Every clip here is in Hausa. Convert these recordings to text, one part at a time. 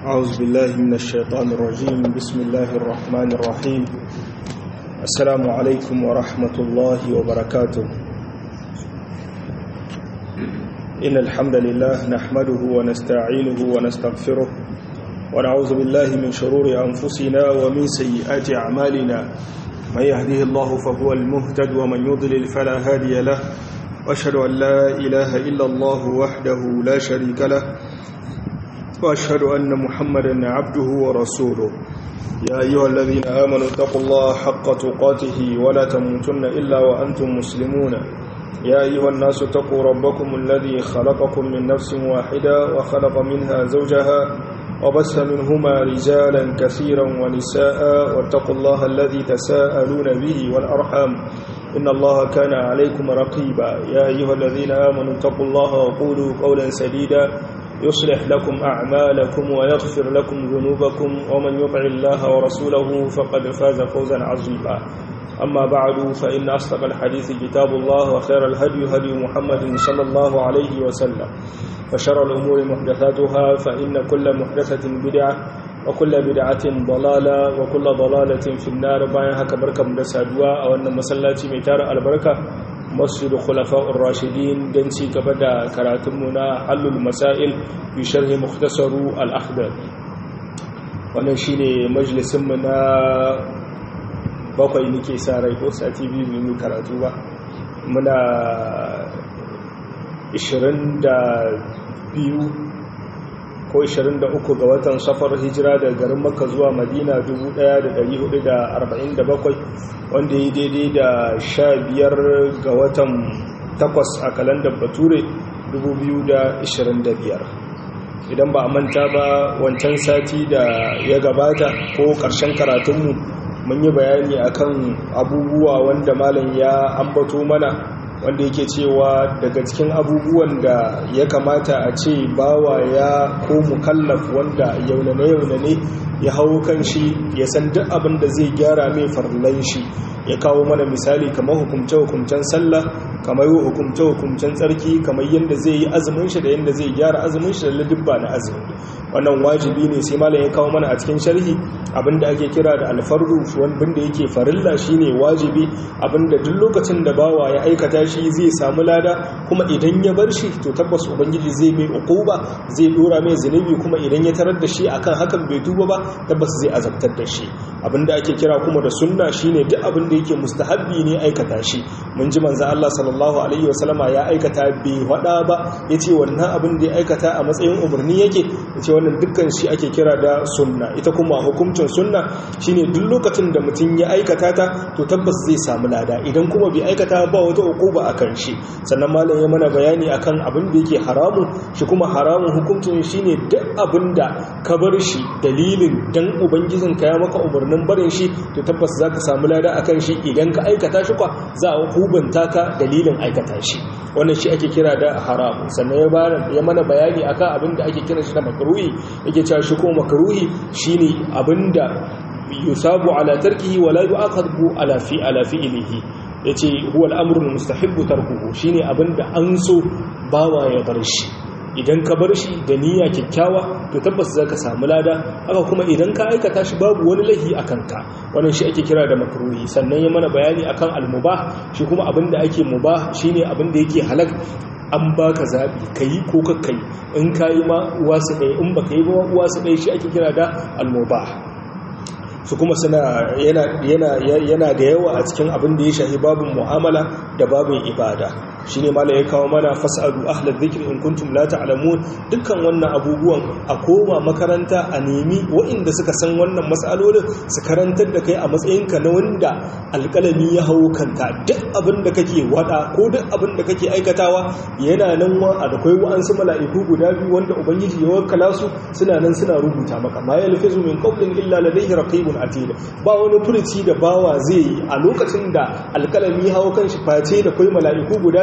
أعوذ بالله من الشيطان الرجيم بسم الله الرحمن الرحيم السلام عليكم ورحمة الله وبركاته إن الحمد لله نحمده ونستعينه ونستغفره ونعوذ بالله من شرور أنفسنا ومن سيئات أعمالنا من يهده الله فهو المهتد ومن يضلل فلا هادي له وأشهد أن لا إله إلا الله وحده لا شريك له وأشهد أن محمدا عبده ورسوله يا أيها الذين آمنوا اتقوا الله حق تقاته ولا تموتن إلا وأنتم مسلمون يا أيها الناس اتقوا ربكم الذي خلقكم من نفس واحدة وخلق منها زوجها وبث منهما رجالا كثيرا ونساء واتقوا الله الذي تساءلون به والأرحام إن الله كان عليكم رقيبا يا أيها الذين آمنوا اتقوا الله وقولوا قولا سديدا يصلح لكم أعمالكم ويغفر لكم ذنوبكم ومن يطع الله ورسوله فقد فاز فوزا عظيما أما بعد فإن أصدق الحديث كتاب الله وخير الهدي هدي محمد صلى الله عليه وسلم وشر الأمور محدثاتها فإن كل محدثة بدعة وكل بدعة ضلالة وكل ضلالة في النار باين هكا بركة مدسادوا أو أن مسلاتي ميتار البركة مسجد خلفاء الراشدين دنسي كبدا كراتمنا حل المسائل بشرح مختصر الأخضر wannan shine majalisinmu na bakwai nake sa rai ko sati biyu mu karatu ba muna 22 ko 23 ga watan safar hijira da garin makka zuwa madina 1447 wanda ya daidai da 15 ga watan 8 a kalandar bature 2025 idan ba a manta ba wancan sati da ya gabata ko ƙarshen karatunmu mun yi bayani akan abubuwa wanda malam ya ambato mana wanda yake cewa daga cikin abubuwan da ya kamata a ce bawa ya ko mukallaf wanda yaunane-yaunane ya hau kan shi ya san duk abin da zai gyara mai farlan shi ya kawo mana misali kamar hukumce-hukumcen sallah kamar yi hukumce-hukumcen tsarki kamar yadda zai yi azumin shi da yadda zai gyara azumin shi da ladubba na azumi wannan wajibi ne sai malam ya kawo mana a cikin sharhi abinda ake kira da alfarru wanda yake farilla shine wajibi abinda duk lokacin da bawa ya aikata shi zai samu lada kuma idan ya bar shi to tabbas ubangiji zai mai uquba zai dora mai zunubi kuma idan ya tarar da shi akan hakan bai tuba ba tabbas zai azabtar da shi abinda ake kira kuma da sunna shine duk abin da yake mustahabbi ne aikata shi mun ji manzo Allah sallallahu alaihi wasallama ya aikata bai wada ba yace wannan abin da ya aikata a matsayin umarni yake yace wannan dukkan shi ake kira da sunna ita kuma hukuncin sunna shine duk lokacin da mutum ya aikata ta to tabbas zai samu lada idan kuma bai aikata ba wata uquba akan shi sannan malam ya mana bayani akan abin da yake haramu shi kuma haramun hukuncin shine duk abin da ka bar shi dalilin dan ubangijinka ya maka umarnin barin shi to tabbas zaka samu lada akan shi idan ka aikata shi kwa za a hubanta ka dalilin aikata shi wannan shi ake kira da haram sannan ya mana bayani akan abin da ake kira shi da makruhi yake cewa shi ko makruhi shine abinda yusabu ala tarkihi wala yu'aqabu ala fi ala fi'lihi yace huwa al-amru al-mustahibbu tarkuhu shine abinda an so bawa ya bar shi idan ka bar shi da niyya kyakkyawa to tabbas za ka samu lada haka kuma idan ka aikata shi babu wani laifi a kanka wannan shi ake kira da makruhi sannan ya mana bayani akan almubah shi kuma abinda ake mubah shine abinda yake halak an baka zabi kayi ko kakkai in kayi ma uwa su ɗaya in baka yi ba uwa su ɗaya shi ake kira da almubah su kuma suna yana da yawa a cikin abin da ya shahi babin mu'amala da babin ibada shi ne mala ya kawo mana fas'adu ahlar zikir in kuntum la ta'lamun dukkan wannan abubuwan a koma makaranta a nemi waɗanda suka san wannan matsalolin su karantar da kai a matsayinka na wanda alƙalami ya hau kanka duk abin da kake wada ko duk abin da kake aikatawa yana nan wa a da kai wa'ansu mala'iku guda biyu wanda ubangiji ya wakala su suna nan suna rubuta maka ma yalfizu min qawlin illa ladayhi raqibun atid ba wani furuci da bawa zai yi a lokacin da alƙalami ya hau kan shi face da kai mala'iku guda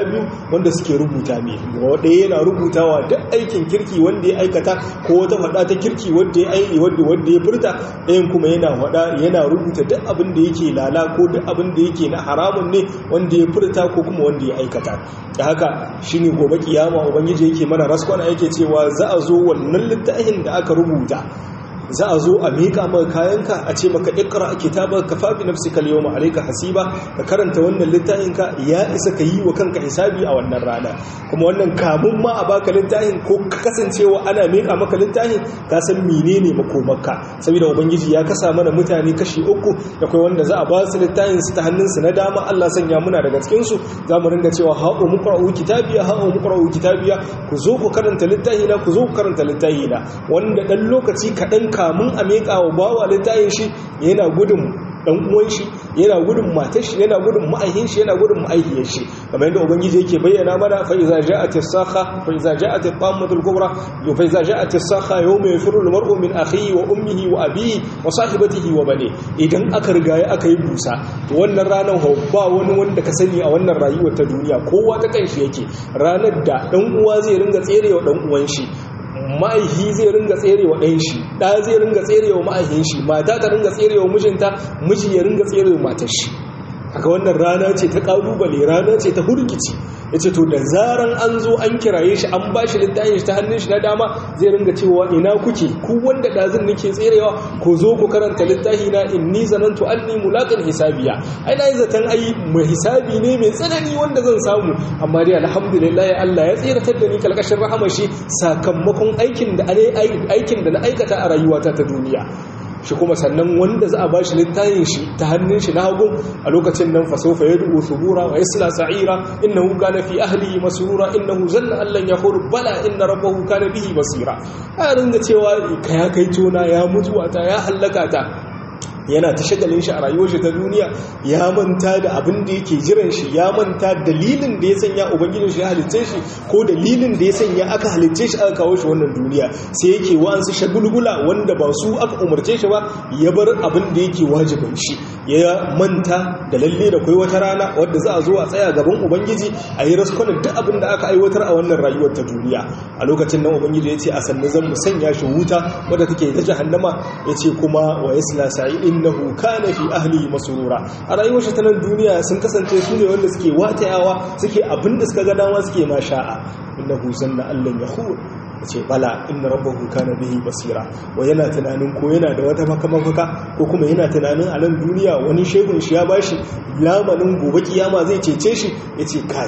biyu wanda suke rubuta mai ɗaya yana rubutawa duk aikin kirki wanda ya aikata ko wata faɗa ta kirki wanda ya aiki wanda wanda ya furta ɗayan kuma yana faɗa yana rubuta duk abin da yake lala ko duk abin da yake na haramun ne wanda ya furta ko kuma wanda ya aikata da haka shine gobe kiyama ubangiji yake mana raskwana yake cewa za a zo wannan littafin da aka rubuta za a zo a miƙa maka kayanka a ce maka ikra kitaba ka fabi nafsika al-yawma alayka hasiba ka karanta wannan littafin ka ya isa ka yi wa kanka hisabi a wannan rana kuma wannan kamun ma a baka littafin ko ka kasancewa ana miƙa maka littafin ka san menene makomarka saboda ubangiji ya kasa mana mutane kashi uku da kai wanda za a ba su littafin su ta hannunsu na dama Allah sanya muna daga cikin su za mu ringa cewa ha'u muqra'u kitabiya ha'u muqra'u kitabiya ku zo ku karanta littafina ku zo ku karanta littafina wanda dan lokaci kaɗan kamun a miƙa wa bawa littafin shi yana gudun dan uwan shi yana gudun matar shi yana gudun ma'aihin shi yana gudun ma'aihiyar shi kamar yadda ubangiji yake bayyana mana fa iza ja'at as-sakha fa iza ja'at at-tammatu al-kubra yo fa iza ja'at as-sakha yawma yafiru al-mar'u min akhihi wa ummihi wa abihi wa sahibatihi wa bani idan aka riga aka yi busa to wannan ranar ba wani wanda ka sani a wannan rayuwar ta duniya kowa ta kanshi yake ranar da dan uwa zai ringa tserewa dan uwan shi ma'aihi zai ringa tserewa ɗan shi ɗa zai ringa tserewa ma'aihin shi mata ta ringa tserewa mijinta miji ya ringa tserewa matar shi haka wannan rana ce ta ƙalubale rana ce ta hurgici ya ce to da zaran an zo an kiraye shi an ba shi littafin shi ta hannun shi na dama zai ringa cewa ina kuke ku wanda ɗazin nake tserewa ko zo ku karanta littafi na inni zanantu anni mulaqin hisabiya ai na yi zaton ai mai hisabi ne mai tsanani wanda zan samu amma dai alhamdulillah Allah ya tsiratar da ni kalkashin rahama shi sakamakon aikin da aikin da na aikata a rayuwata ta duniya shi kuma sannan wanda za a ba shi littafin shi ta hannun shi na hagun a lokacin nan fasofa ya dubu subura wa yasla sa'ira innahu kana fi ahlihi masrura innahu zanna allan yahur bala inna rabbahu kana bihi basira a ringa cewa ka ya kai tona ya mutuwa ta ya hallaka ta yana ta shagalin shi a rayuwar shi ta duniya ya manta da abin da yake jiran shi ya manta dalilin da ya sanya ubangijin shi ya halicce shi ko dalilin da ya sanya aka halicce shi aka kawo shi wannan duniya sai yake wa'ansu shagulgula wanda ba su aka umarce shi ba ya bar abin da yake wajibin shi ya manta da lalle da kai wata rana wadda za a zo a tsaya gaban ubangiji a yi raskunan duk abin da aka aiwatar a wannan rayuwar ta duniya a lokacin nan ubangiji ya ce a sannu zan mu sanya shi wuta wadda take ta jahannama ya ce kuma wa yasla sa'in innahu kana fi ahli masrura a rayuwar shi ta nan duniya sun kasance su ne wanda suke watayawa suke abin da suka ga dama suke ma sha'a innahu sanna allan yahur ce bala inna rabbahu kana bihi basira wa yana tunanin ko yana da wata makamafaka ko kuma yana tunanin a nan duniya wani shehun shi ya bashi lamanin gobe kiyama zai cece shi yace kai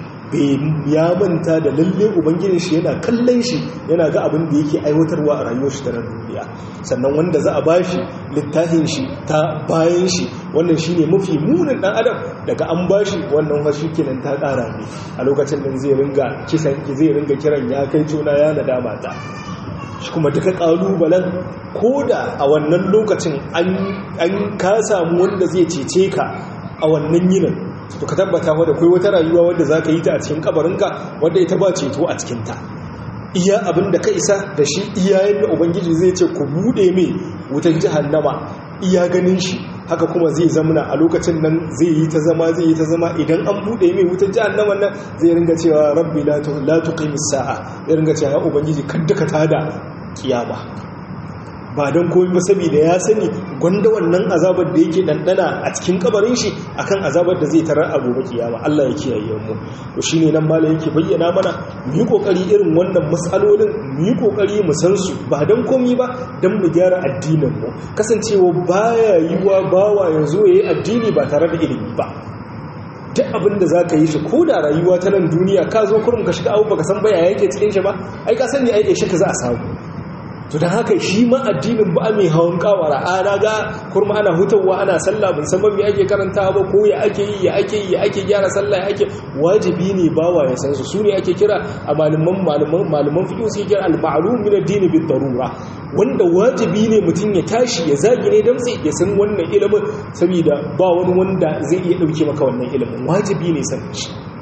ya manta da lalle ubangijin shi yana kallon shi yana ga abin da yake aiwatarwa a rayuwar shi ta nan duniya sannan wanda za a bashi littafin shi ta bayan shi wannan shine mafi munin dan adam daga an bashi wannan fashi kenan ta kara ne a lokacin nan zai ringa kisan zai ringa kiran ya kai juna ya nadama ta shi kuma duka kalubalen koda a wannan lokacin an ka samu wanda zai cece ka a wannan yinin to ka tabbata wadda kai wata rayuwa wadda za ka yi ta a cikin kabarinka wadda ita ba ceto a cikinta iya abin da ka isa da shi iyayen da ubangiji zai ce ku bude mai wutan jihannama iya ganin shi haka kuma zai zamana a lokacin nan zai yi ta zama zai yi ta zama idan an bude mai wutan jihannaman nan zai ringa cewa rabbi la tuqimis sa'a zai ringa cewa ya ubangiji kadda ka tada kiyama ba don koyi ba saboda ya sani gwanda wannan azabar da yake ɗanɗana a cikin kabarin shi akan azabar da zai tarar a gobe kiyama Allah ya kiyaye mu to shine nan mala yake bayyana mana mu yi kokari irin wannan matsalolin mu yi kokari mu san su ba don komi ba don mu gyara addinin mu kasancewa baya yiwa bawa ya zo yayi addini ba tare da ilimi ba duk abin da za ka yi shi ko da rayuwa ta nan duniya ka zo kurum ka shiga abu baka san baya yake cikin shi ba ai ka sani ai shi ka za a samu to don haka shi ma addinin ba mai hawan kawara ana ga kurma ana hutawa ana sallah bin san me ake karanta ba ko ya ake yi ya ake yi ya ake gyara sallah ya ake wajibi ne bawa ya san su su ne ake kira a malaman malaman malaman fiqh su kira al-ma'lum min ad-din bid darura wanda wajibi ne mutum ya tashi ya zagi ne dan sai ya san wannan ilimin saboda ba wani wanda zai iya dauke maka wannan ilimin wajibi ne san shi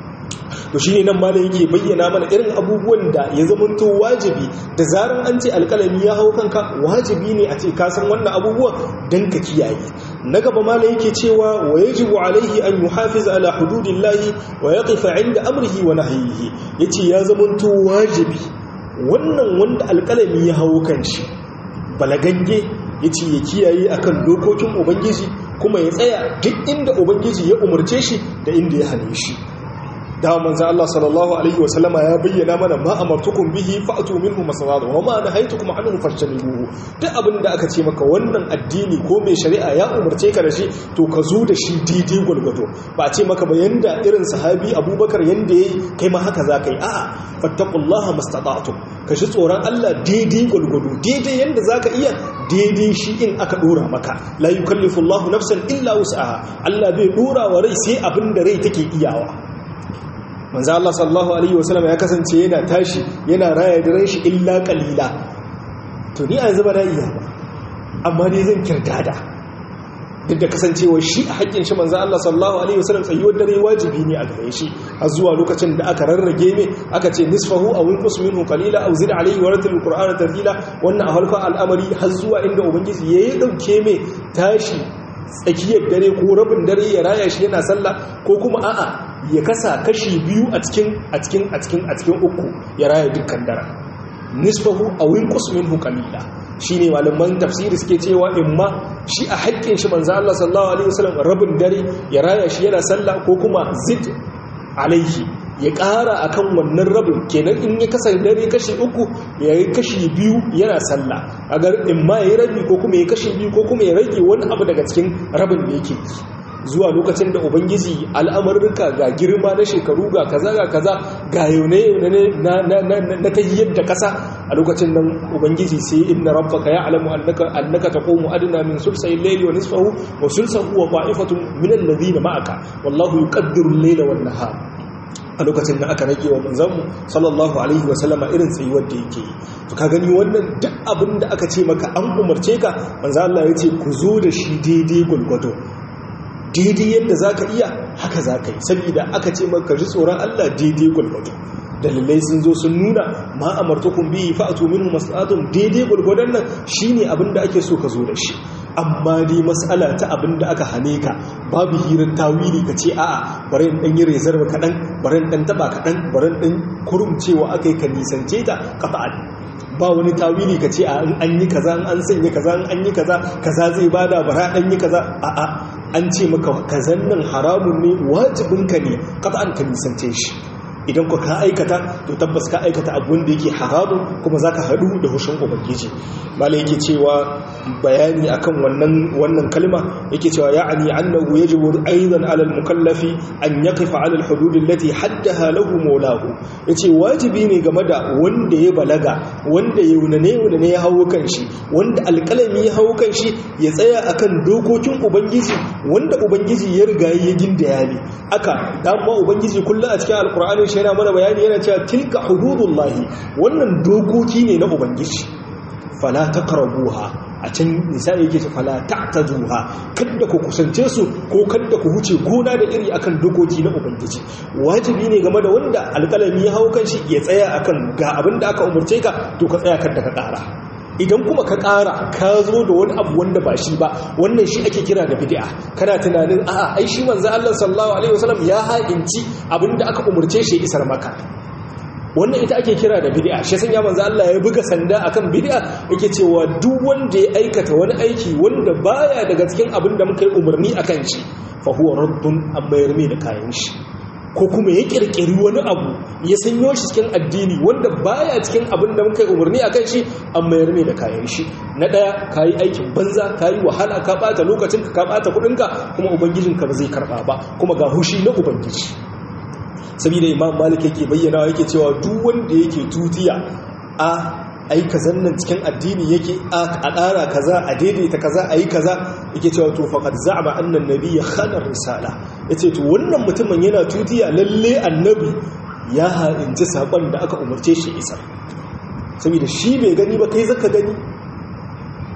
to shine nan malam yake bayyana mana irin abubuwan da ya zamanto wajibi da zaran an ce alƙalami ya hau kanka wajibi ne a ce ka san wannan abubuwan dan ka kiyaye na gaba malam yake cewa wa yajibu alaihi an yuhafiz ala hududillahi wa yaqifa inda amrihi wa nahyihi yace ya zamanto wajibi wannan wanda alƙalami ya hau kanshi balagagge yace ya kiyaye akan dokokin ubangiji kuma ya tsaya duk inda ubangiji ya umarce shi da inda ya hane shi da manzo Allah sallallahu alaihi wasallama ya bayyana mana ma amartukum bihi fa'tu minhu masawada wa ma nahaytukum anhu fajtanibuhu duk abin da aka ce maka wannan addini ko mai shari'a ya umarce ka da shi to ka zo da shi daidai gulgudo ba a ce maka ba yanda irin sahabi Abubakar yanda yayi kai ma haka zaka yi a'a fattaqullaha mastata'tum ka shi tsoron Allah daidai gulgudo daidai yanda zaka iya daidai shi in aka dora maka la yukallifu Allahu nafsan illa wus'aha Allah bai dora wa rai sai abin da rai take iyawa manzo Allah sallallahu alaihi wasallam ya kasance yana tashi yana raya da shi illa qalila to ni a yanzu ba na iya ba amma dai zan kirdada duk da kasancewa shi a haƙƙin shi manzo Allah sallallahu alaihi wasallam tsayuwar dare wajibi ne a gare shi har zuwa lokacin da aka rarrage mai aka ce nisfahu aw inqus minhu qalila aw zid alaihi wa ratil qur'ana tartila wannan a halka al'amari har zuwa inda ubangiji yayi dauke mai tashi tsakiyar dare ko rabin dare ya raya shi yana sallah ko kuma a'a ya kasa kashi biyu a cikin a cikin a cikin a cikin uku ya raya dukkan dare nisfahu aw inqus minhu qalila shine malaman tafsiri suke cewa imma shi a haƙƙin shi manzo Allah sallallahu alaihi wasallam rabin dare ya raya shi yana sallah ko kuma zid alaihi ya ƙara akan wannan rabin kenan in ya kasa dare kashi uku ya yi kashi biyu yana sallah agar in ma ya yi rabi ko kuma ya kashi biyu ko kuma ya rage wani abu daga cikin rabin da yake zuwa lokacin da ubangiji al'amurka ga girma na shekaru ga kaza ga kaza ga yaune yaune na ta yadda kasa a lokacin nan ubangiji sai inna rabbaka ya'lamu annaka annaka taqumu adna min sulsay al-layli wa nisfahu wa sulsahu wa ta'ifatun min alladhina ma'aka wallahu yuqaddiru al-layla wan nahar a lokacin da aka rage wa manzanmu sallallahu alaihi wasallama irin tsayuwar da yake yi to ka gani wannan duk abin da aka ce maka an umarce ka manzo Allah ya ce ku zo da shi daidai gulgwado daidai yadda zaka iya haka zaka yi saboda aka ce maka ji tsoron Allah daidai gulgwado dalilai sun zo sun nuna ma amartukum bihi fa'tu minhu mas'atun daidai gulgwadon nan shine abin da ake so ka zo da shi amma dai mas'ala ta abin da aka hane ka babu hirar tawili ka ce a'a bari in dan yi rezar kaɗan bari in dan taba kaɗan bari in dan kurumcewa akai ka nisance ta qata'an ba wani tawili ka ce a an yi kaza an sanya kaza an yi kaza kaza zai bada bara an yi kaza a'a an ce maka kazan nan haramun ne wajibinka ne qata'an ka nisance shi idan ku ka aikata to tabbas ka aikata abun da yake haramu kuma zaka hadu da hushin ubangiji malai yake cewa bayani akan wannan wannan kalma yake cewa ya'ani annahu yajibu aidan 'ala al-mukallafi an yaqifa 'ala al-hudud allati haddaha lahu mawlahu yace wajibi ne game da wanda ya balaga wanda ya wunane wunane ya hawo kanshi wanda alƙalami ya hawo kanshi ya tsaya akan dokokin ubangiji wanda ubangiji ya riga ya gindaya ne aka dama ubangiji kullum a cikin alqur'ani shi yana mana bayani yana cewa tilka hududullahi wannan dokoki ne na ubangiji fala taqrabuha a can nisa yake ce fala ta'taduha kada ku kusance su ko kada ku huce gona da iri akan dokoki na ubangiji wajibi ne game da wanda alƙalami ya hau kanshi ya tsaya akan ga abin da aka umarce ka to ka tsaya kada ka ƙara idan kuma ka ƙara ka zo da wani abu wanda ba shi ba wannan shi ake kira da bid'a kana tunanin a'a ai shi manzo Allah sallallahu alaihi wasallam ya ha'inci abinda aka umurce shi isar maka wannan ita ake kira da bid'a shi sanya manzo Allah ya buga sanda akan bid'a yake cewa duk wanda ya aikata wani aiki wanda baya daga cikin abinda muka yi umarni akan shi fa huwa raddun amma yarmi da kayan shi ko kuma ya kirkiri wani abu ya sanyo shi cikin addini wanda baya cikin abin da muka yi umarni akan shi an mayar mai da kayan shi na daya kayi aikin banza kayi wahala ka bata lokacin ka bata kudin ka kuma ubangijin ka ba zai karba ba kuma ga hushi na ubangiji saboda imam malik yake bayyana yake cewa duk wanda yake tutiya a ai kazan nan cikin addini yake a ƙara kaza a daidaita kaza a yi kaza yake cewa to faqad za'ama annan nabiyya khana risala yace to wannan mutumin yana tutiya lalle annabi ya ha'inci sakon da aka umarce shi isar saboda shi bai gani ba kai zaka gani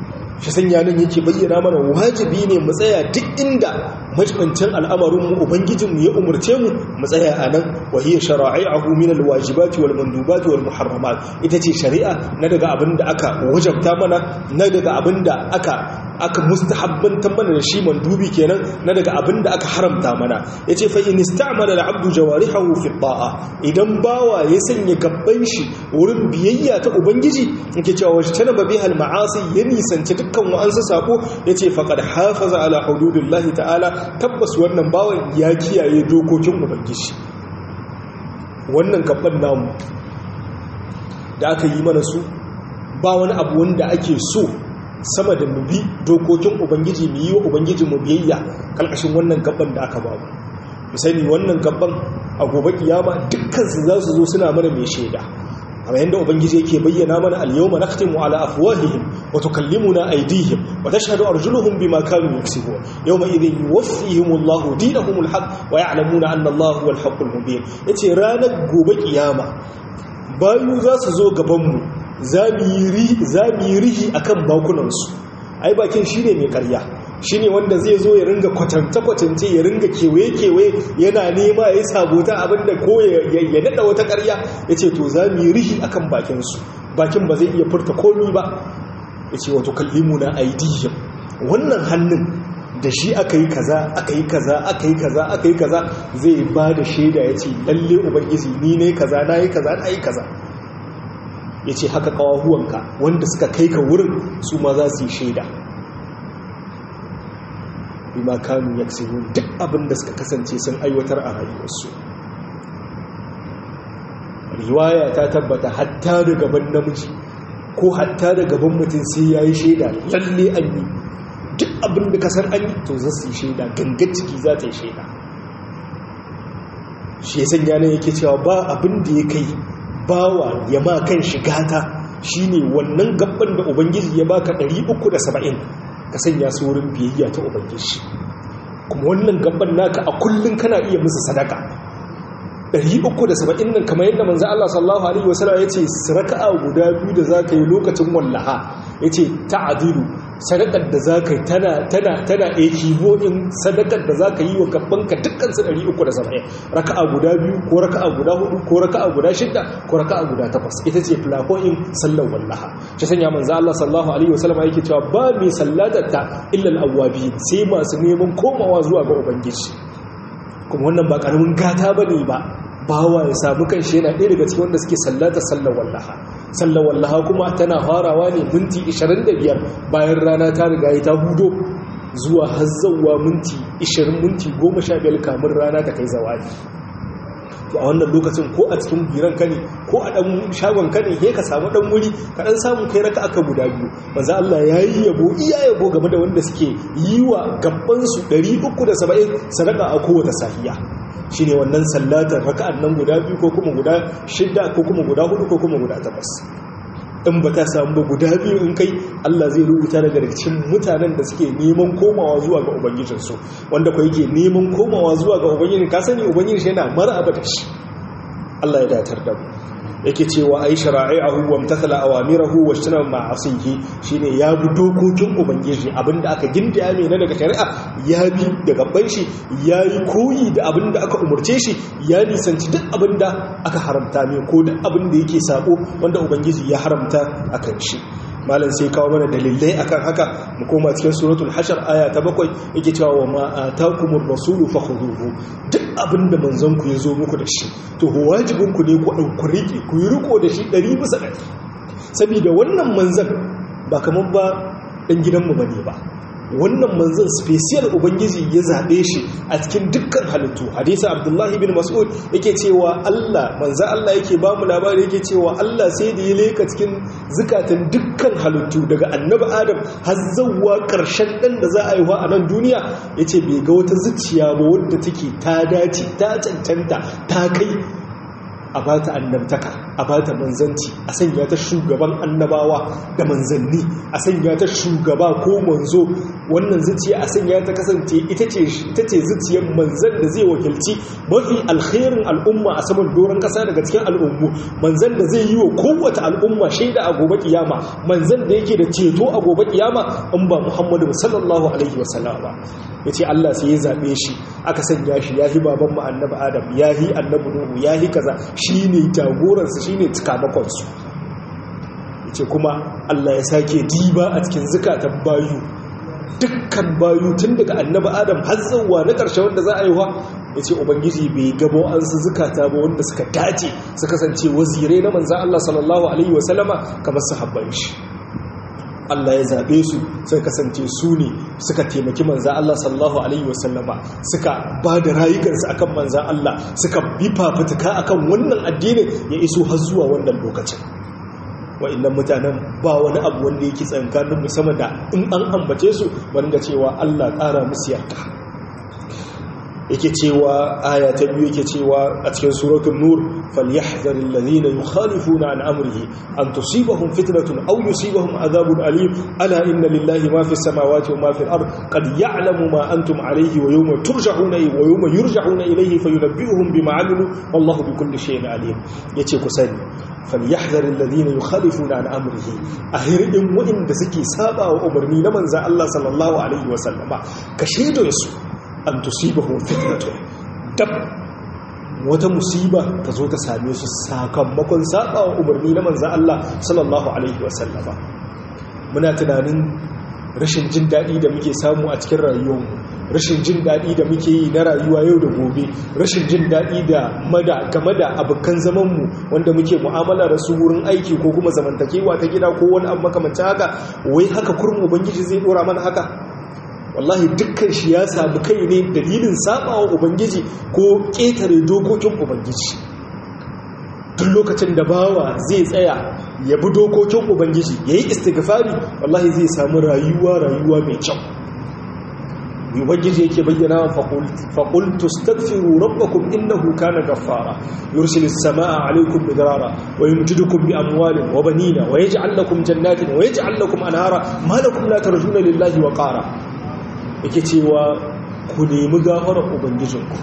shi sanya nan yake bayyana mana wajibi ne mu tsaya duk inda majibancin al'amarin mu ubangijin mu ya umurce mu mu tsaya a nan wa hiya shara'i'ahu min alwajibati wal mandubati wal muharramat ita ce shari'a na daga abin da aka wajabta mana na daga abin da aka aka mustahabbantar mana da shi mandubi kenan na daga abin da aka haramta mana yace fa in ista'mala al-'abdu jawarihahu fi ta'a idan bawa ya sanya gabban shi wurin biyayya ta ubangiji yake cewa wajtana biha al-ma'asi ya nisanci dukkan wa'ansu sako yace faqad hafaza ala hududillahi ta'ala tabbas wannan bawan ya kiyaye dokokin ubangiji wannan gabban namu da aka yi mana su ba wani abu wanda ake so sama da mu bi dokokin ubangiji mu yi wa ubangiji mu biyayya kalkashin wannan gaban da aka bamu mu sani wannan gaban a gobe kiyama dukkan su za su zo suna mana mai shaida amma yanda ubangiji yake bayyana mana al-yawma nakhtimu ala afwahihim wa tukallimuna aydihim wa tashhadu arjuluhum bima kanu yaksubun yawma idhin yuwaffihimullahu dinahumul haqq wa ya'lamuna anna Allaha huwal haqqul mubin yace ranar gobe kiyama bayu za su zo gaban mu za mu yi rihi a kan bakunansu ai bakin shi ne mai karya shi ne wanda zai zo ya ringa kwatanta-kwatance ya ringa kewaye-kewaye yana nema ya yi sabota abinda ko ya nada wata karya ya ce to za mu yi rihi a kan bakinsu bakin ba zai iya furta komi ba ya ce wato kallimu na aidihim wannan hannun da shi aka yi kaza aka yi kaza aka yi kaza aka yi kaza zai ba da shaida ya ce lalle ubangiji ni ne kaza na yi kaza na yi kaza ya ce haka kawahuwanka wanda suka kai ka wurin su ma za su yi shaida bima kanu ya duk abin da suka kasance sun aiwatar a rayuwarsu riwaya ta tabbata hatta da gaban namiji ko hatta da gaban mutum sai ya yi shaida lalle an yi duk abin da kasar an yi to za su yi shaida gangar ciki za ta yi shaida shi ya sanya ne yake cewa ba abin da ya kai bawa ya ma kan shigata shine wannan gabban da ubangiji ya baka 370 ka sanya su wurin biyayya ta ubangiji kuma wannan gabban naka a kullun kana iya musu sadaka 370 nan kamar yadda manzo Allah sallallahu alaihi wasallam yace raka'a guda biyu da zaka yi lokacin wallaha yace ta'dilu sadakar da zaka yi tana tana tana ekibo in sadakar da zaka yi wa gabbanka dukkan su 370 raka'a guda biyu ko raka'a guda hudu ko raka'a guda shida ko raka'a guda takwas ita ce plafoin sallar wallaha shi sanya manzo Allah sallallahu alaihi wasallam yake cewa ba mai sallatar ta illa al-awwabin sai masu neman komawa zuwa ga ubangiji kuma wannan ba karamin gata bane ba bawa ya samu kanshi yana ɗaya daga cikin wanda suke sallata sallar wallaha sallar wallaha kuma tana farawa ne minti 25 bayan rana ta riga ya ta hudo zuwa hazzawa minti 20 minti 15 kamun rana ta kai zawali to a wannan lokacin ko a cikin biran ka ne ko a dan shagon ka ne ka samu dan wuri ka dan samu kai raka aka guda biyu manzo Allah yayi yabo iya yabo game da wanda suke yi wa gabban su 370 sadaka a kowace safiya shine wannan sallatar raka'an nan guda biyu ko kuma guda shidda ko kuma guda hudu ko kuma guda takwas in ba ta samu ba guda biyu in kai Allah zai rubuta daga cikin mutanen da suke neman komawa zuwa ga ubangijinsu wanda kwa yake neman komawa zuwa ga ubangijin ka sani ubangijin shi yana maraba da shi Allah ya datar da mu yake cewa ai shara'i'ahu wa imtathala awamirahu wa ijtana ma'asihi shine ya bi dokokin ubangiji abinda aka gindaya mai na daga shari'a ya bi da gaban shi yayi koyi da abinda aka umurce shi ya nisanci duk abinda aka haramta mai ko duk abinda yake sako wanda ubangiji ya haramta akan shi malam sai kawo mana dalilai akan haka mu koma cikin suratul hashar aya ta bakwai yake cewa wa ma atakumur rasulu fakhuduhu duk abinda manzon ku yazo muku da shi to wajibin ku ne ku dauki riki ku yi riko da shi 100 bisa 100 saboda wannan manzon ba kaman ba dan gidanmu bane ba wannan manzon special ubangiji ya zabe shi a cikin dukkan halittu hadisi abdullahi bin mas'ud yake cewa Allah manzon Allah yake ba mu labari yake cewa Allah sai da ya leka cikin zukatan dukkan halittu daga annabi adam har zawwa karshen dan da za a yi wa a nan duniya yace bai ga wata zuciya ba wadda take ta dace ta cancanta ta kai a bata annabtaka a bata manzanci a sanya ta shugaban annabawa da manzanni a sanya ta shugaba ko manzo wannan zuciya a sanya ta kasance ita ce ita ce zuciyar manzan da zai wakilci mafi alkhairin al'umma a saman doron kasa daga cikin al'ummu manzan da zai yi wa kowace al'umma shaida a gobe kiyama manzan da yake da ceto a gobe kiyama in ba Muhammadu sallallahu alaihi wasallam ba yace Allah sai ya zabe shi aka sanya shi yahi baban mu annabi Adam yahi annabi Nuhu yahi kaza shine jagoran su shine cikamakon su yace kuma Allah ya sake diba a cikin zakatan bayu dukkan bayu tun daga annabi Adam har zuwa na karshe wanda za a yi wa yace ubangiji bai gabo an su zakata ba wanda suka dace su kasance wazirai na manzon Allah sallallahu alaihi wasallama kamar sahabban shi Allah ya zaɓe su sai kasance su ne suka taimaki manza Allah sallallahu Alaihi wasallama suka ba da rayukansu akan manza Allah suka bi fafutuka akan wannan addinin ya iso har zuwa wannan lokacin wa'annan mutanen ba wani abu wanda yake tsankanin musamman da in an ambace su wanda cewa Allah ƙara musu yarda yake cewa aya ta biyu yake cewa a cikin suratul nur falyahzar alladhina yukhalifuna an amrihi an tusibahum fitnatun aw yusibahum adhabun alim ala inna lillahi ma fis samawati wa ma fil ard qad ya'lamu ma antum alayhi wa yawma turja'una wa yawma yurja'una ilayhi fayunabbi'uhum bima 'amilu wallahu bikulli shay'in alim yace ku sani falyahzar alladhina yukhalifuna an amrihi ahirin wa'inda suke saba wa umarni na manzo Allah sallallahu alaihi wa sallama ka shaidon su an tusibahu fitnatun dab wata musiba ta zo ta same su sakamakon sabawa umarni na manzan Allah sallallahu alaihi wasallama muna tunanin rashin jin daɗi da muke samu a cikin rayuwarmu rashin jin daɗi da muke yi na rayuwa yau da gobe rashin jin daɗi da mada game da abokan zamanmu wanda muke mu'amala da su wurin aiki ko kuma zamantakewa ta gida ko wani abu makamancin haka wai haka kurin ubangiji zai dora mana haka wallahi dukkan shi ya samu kai ne dalilin sabawa ubangiji ko ƙetare dokokin ubangiji duk lokacin da bawa zai tsaya ya bi dokokin ubangiji ya yi istighfari wallahi zai samu rayuwa rayuwa mai kyau ubangiji yake bayyana faƙul tustaghfiru rabbakum innahu kana ghaffara yursilu as-samaa'a 'alaykum midrara wa yumjidukum bi amwalin wa banina wa yaj'al lakum jannatin wa yaj'al lakum anhara ma lakum la tarjuna lillahi wa qara yake cewa ku nemi gafarar ubangijinku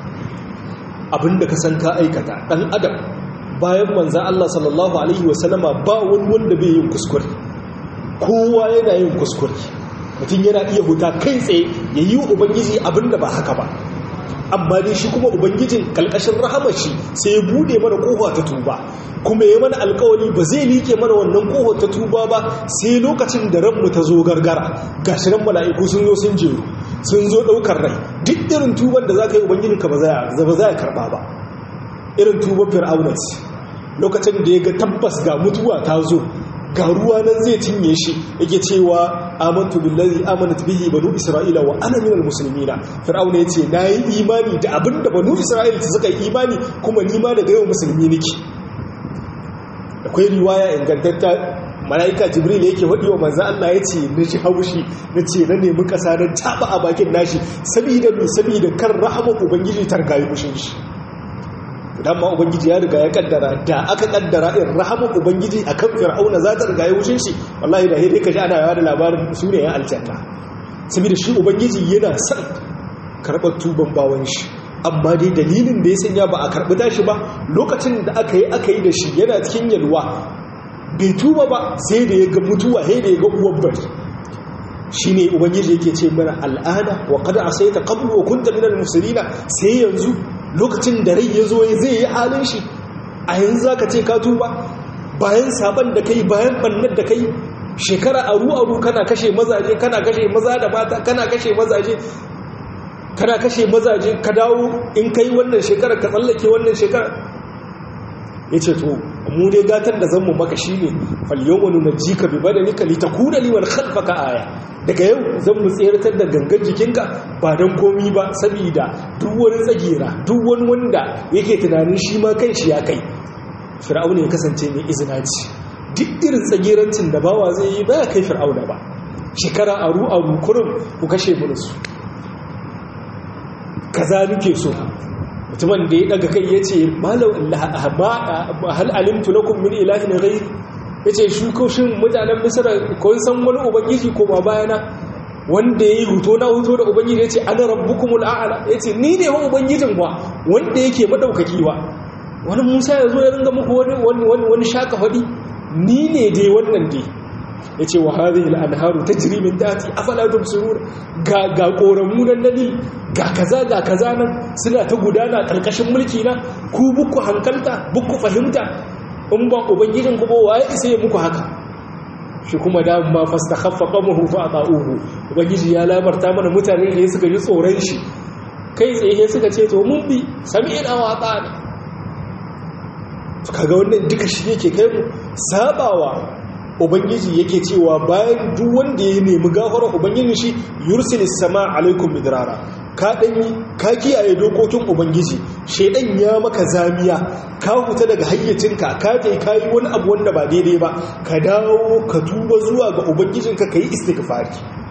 abinda ka san ka aikata dan adam bayan manza Allah sallallahu alaihi wasallama ba wani wanda bai yin kuskure kowa yana yin kuskure mutum yana iya huta kai tsaye ya yi wa ubangiji abinda ba haka ba amma dai shi kuma ubangijin kalkashin rahamar shi sai ya bude mana kofa ta tuba kuma ya mana alkawari ba zai liƙe mana wannan kofa ta tuba ba sai lokacin da ranmu ta zo gargara gashi nan mala'iku sun zo sun jeru sun zo ɗaukar rai duk irin tuban da za ka yi ubangijin ka ba za ya karɓa ba irin tuban fir'auna ce lokacin da ya ga tabbas ga mutuwa ta zo ga ruwa nan zai cinye shi yake cewa amantu billazi amanat bihi banu isra'ila wa ana minal muslimina fir'auna yace nayi imani da abinda banu isra'ila suka yi imani kuma ni ma daga yau musulmi nake akwai riwaya ingantatta malaika jibril yake wadi wa manzo Allah yace na ji haushi nace na nemi kasa dan taba a bakin nashi saboda me saboda kar rahama ubangiji targayi mushin shi dan ma ubangiji ya riga ya kaddara da aka kaddara in rahaman ubangiji akan fir'auna za ta riga ya wucin shi wallahi da hede kaji ana yawa da labarin su ne ya aljanna saboda shi ubangiji yana son karɓar tuban bawan shi amma dai dalilin da ya sanya ba a karɓi tashi ba lokacin da aka yi aka yi da shi yana cikin yalwa bai tuba ba sai da ya ga mutuwa sai da ya ga uwan bari shi ne ubangiji yake ce mana al'ada wa kada a sai ta kablu wa kunta minal musulina sai yanzu lokacin da rai ya zo zai yi halin shi a yanzu za ka ce ka tuba bayan saban da kai bayan bannar da kai shekara aru-aru kana kashe mazaje kana kashe maza da mata kana kashe mazaje kana kashe mazaje ka dawo in kai wannan shekarar ka tsallake wannan shekarar ya ce to mu dai gatar da zanmu maka shi ne falyawanu na jika bi badanika litakuna liman khalfaka aya daga yau zan mu tseratar da gangan jikinka ba don komi ba saboda duk wani tsagera duk wani wanda yake tunanin shi ma kai shi ya kai fir'auna ya kasance mai izina ce duk irin tsagerancin da bawa zai yi ba ya kai fir'auna ba shekara aru aru kurum ku kashe mu su kaza nake so mutumin da ya daga kai ya ce hal alimtu lakum min ilahin ghairi ya ce shukoshin mutanen misira kun san wani ubangiji ko ba bayana wanda ya yi huto na huto da ubangiji ya ce ana rabbukumul a'ala ya ce ni ne wa ubangijin wa wanda yake madaukaki wa wani musa ya zo ya ringa muku wani shaka faɗi ni ne dai wannan dai ya ce wa hadhihi al-anharu tajri min tahti afala tubsirun ga ga koramu nan nani ga kaza ga kaza nan suna ta gudana karkashin mulki na ku buku hankalta buku fahimta in ba ubangijin ku ba waye isa ya muku haka shi kuma da ma fastakhaffa qamuhu fa ata'uhu ubangiji ya labarta mana mutane ne suka ji tsoron shi kai tsaye suka ce to mun bi sami'na wa ata'na kaga wannan duka shi yake kai mu sabawa ubangiji yake cewa bayan duk wanda ya nemi gafara ubangiji shi yursilis sama alaikum midrara ka danyi ka kiyaye dokokin ubangiji shedan ya maka zamiya ka huta daga hayyacinka ka kai kai wani abu wanda ba daidai ba ka dawo ka tuba zuwa ga ubangijinka kai istighfari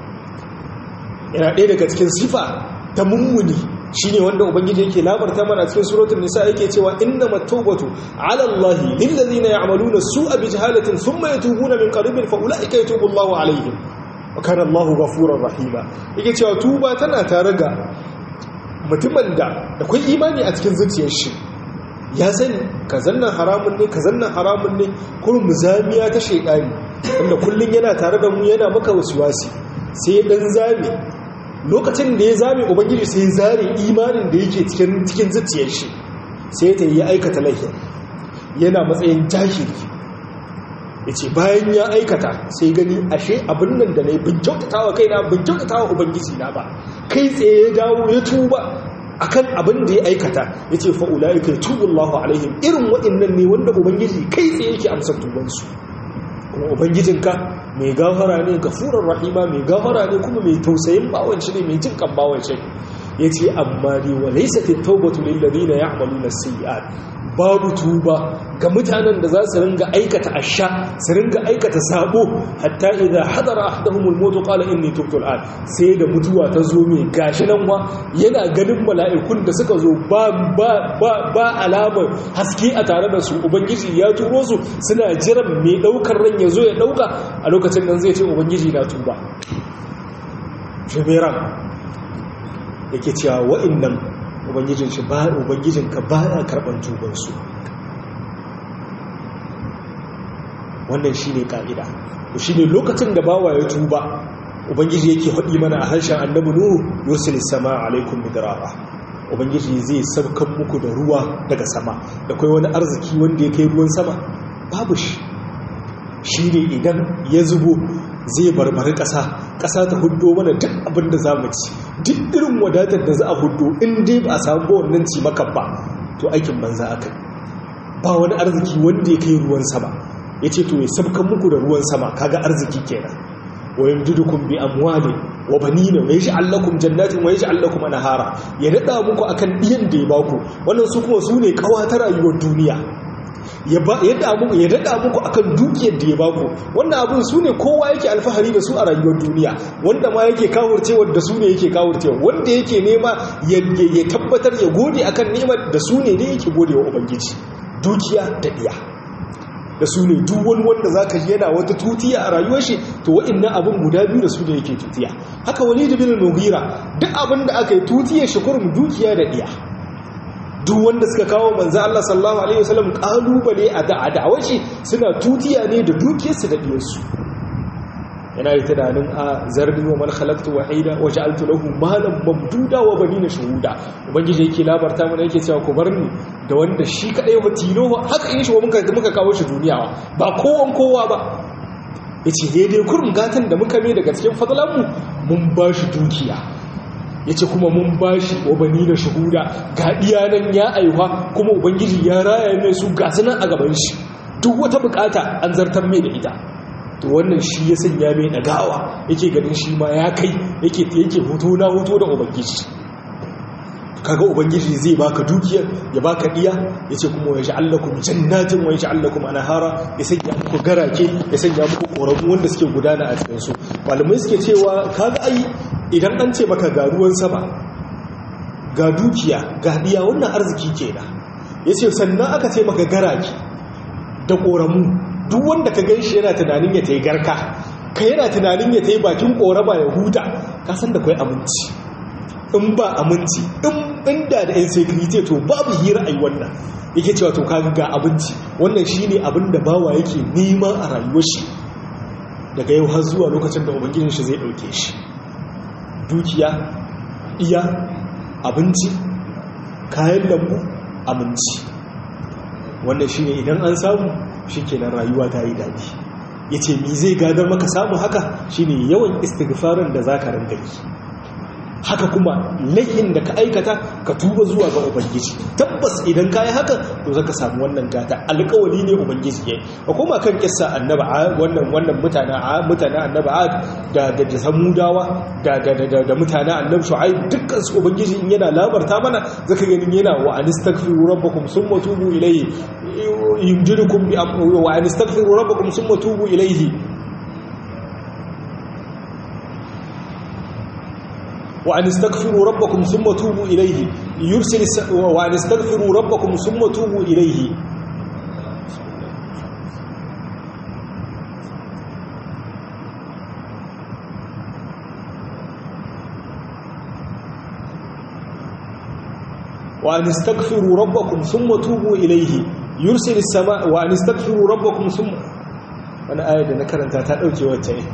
yana ɗaya daga cikin sifa ta mummuni shine wanda ubangiji yake labarta mana cikin suratul nisa yake cewa innamat tawbatu ala allahi lil ladina ya'maluna su'a bi jahalatin thumma yatubuna min qaribin fa ulaika yatubu allahu alaihim wa kana allahu ghafurur rahima yake cewa tuba tana tare ga mutumin da akwai imani a cikin zuciyar shi ya sani kazannan haramun ne kazannan haramun ne kurum zamiya ta shaydani wanda kullun yana tare da mu yana maka wasuwasi sai dan zame lokacin da ya zame ubangiji sai zare imanin da yake cikin cikin zuciyar shi sai ta yi aikata laifi yana matsayin jahili yace bayan ya aikata sai gani ashe abin nan da nayi bin kyautatawa kaina bin kyautatawa ubangiji na ba kai tsaye ya dawo ya tuba akan abin da ya aikata yace fa ulaika yatubullahu alaihim irin waɗannan ne wanda ubangiji kai tsaye yake amsar tubansu kuma ubangijinka mai gafara ne gafurar rahima mai gafara ne kuma mai tausayin bawanci ne mai jin kan bawanci ya ce amma ne wa laisatin taubatu lillazina ya'maluna sayyi'at babu tuba ga mutanen da za su ringa aikata asha su ringa aikata sabo hatta idza hadara ahaduhumul maut qala inni tubtu al'an sai da mutuwa ta zo mai gashi nan wa yana ganin mala'ikun da suka zo ba ba ba, ba alamar haske a tare da su ubangiji ya turo su suna jiran mai daukar ran ya zo ya dauka a lokacin nan zai ce ubangiji na tuba jami'an yake cewa wa'annan ubangijin shi ba ubangijin ka ba ya karban tubansu wannan shine ka'ida to shine lokacin da bawa ya tuba ubangiji yake faɗi mana a harshen annabi nuhu yusil sama alaikum midrara ubangiji zai saukan muku da ruwa daga sama da kai wani arziki wanda ya kai ruwan sama babu shi shine idan ya zubo zai barbari ƙasa ƙasa ta hudo mana duk abin da za mu ci duk irin wadatar da za a hudo in dai ba a samu ba wannan ci maka ba to aikin banza aka ba wani arziki wanda ya kai ruwan sama ya ce to ya sabkan muku da ruwan sama kaga arziki kenan wa yamdidukum bi amwalin wa banina wa yaj'al lakum jannatin wa yaj'al lakum anhara ya dada muku akan diyan da ya baku wannan su kuma su ne kawata rayuwar duniya ya daɗa muku ya daɗa muku akan dukiyar da ya baku wannan abin su ne kowa yake alfahari da su a rayuwar duniya wanda ma yake kawurcewa da su ne yake kawurcewa wanda yake nema ya tabbatar ya gode akan neman da su ne ne yake gode wa ubangiji dukiya da ɗiya da su ne duk wani wanda za ka yana wata tutiya a rayuwar shi to wa'innan abin guda biyu da su ne yake tutiya haka wani da bin mugira duk abin da aka yi tutiyar shi kurum dukiya da ɗiya duk wanda suka kawo manzo Allah sallallahu alaihi wasallam kalubale a da'awar shi suna tutiya ne da dukiyarsu da diyarsu yana yi tunanin a zarni wa man khalaqtu wahida wa ja'altu lahu malan mamduda wa banina shuhuda ubangiji yake labarta mana yake cewa ku barni da wanda shi kadai wa tilo haka in shi muka muka kawo shi duniya ba kowan kowa ba yace daidai kurum gatan da muka mai daga cikin fadalanmu mun ba shi dukiya ya ce kuma mun bashi wabani da shahuda ga iyanan ya aiwa kuma ubangiji ya raya mai su gasu nan a gaban shi duk wata bukata an zartar mai da ita to wannan shi ya sanya mai ɗagawa yake ganin shi ma ya kai yake yake hoto na hoto da ubangiji kaga ubangiji zai baka dukiyar ya baka iya ya ce kuma ya sha'allakum jannatin wa ya sha'allakum anahara ya sanya muku garake ya sanya muku koramu wanda suke gudana a cikin su malamai suke cewa kaga ai idan an ce maka ga ruwan sama ga dukiya ga diya wannan arziki kenan yace sannan aka ce maka garaki da koramu duk wanda ka ganshi yana tunanin ya tayi garka ka yana tunanin ya tayi bakin korama ya huta ka san da kai aminci in ba aminci in inda da insecurity to babu hira ai wannan yake cewa to kaga ga abinci wannan shine abin da bawa yake nema a rayuwar shi daga yau har zuwa lokacin da ubangijin shi zai dauke shi dukiya iya abinci kayan lambu aminci wannan shine idan an samu shikenan rayuwa ta yi dadi yace me zai gadar maka samu haka shine yawan istighfarin da zaka rinka yi haka kuma laifin da ka aikata ka tuba zuwa ga ubangiji tabbas idan ka yi haka to zaka samu wannan gata alƙawari ne ubangiji ya ka koma kan kissa annaba wannan wannan mutane mutane annaba da da da samudawa da da da da mutane annabi shu'aib dukkan su ubangiji in yana labarta mana zaka ganin yana wa anistaghfiru rabbakum summa tubu ilayhi yumjidukum bi wa anistaghfiru rabbakum summa tubu ilayhi وأن استغفروا ربكم ثم توبوا إليه يرسل الس... وأن استغفروا ربكم ثم توبوا إليه وأن استغفروا ربكم ثم توبوا إليه يرسل السماء وأن استغفروا ربكم ثم أنا آية نكرتها تأوكي وجهي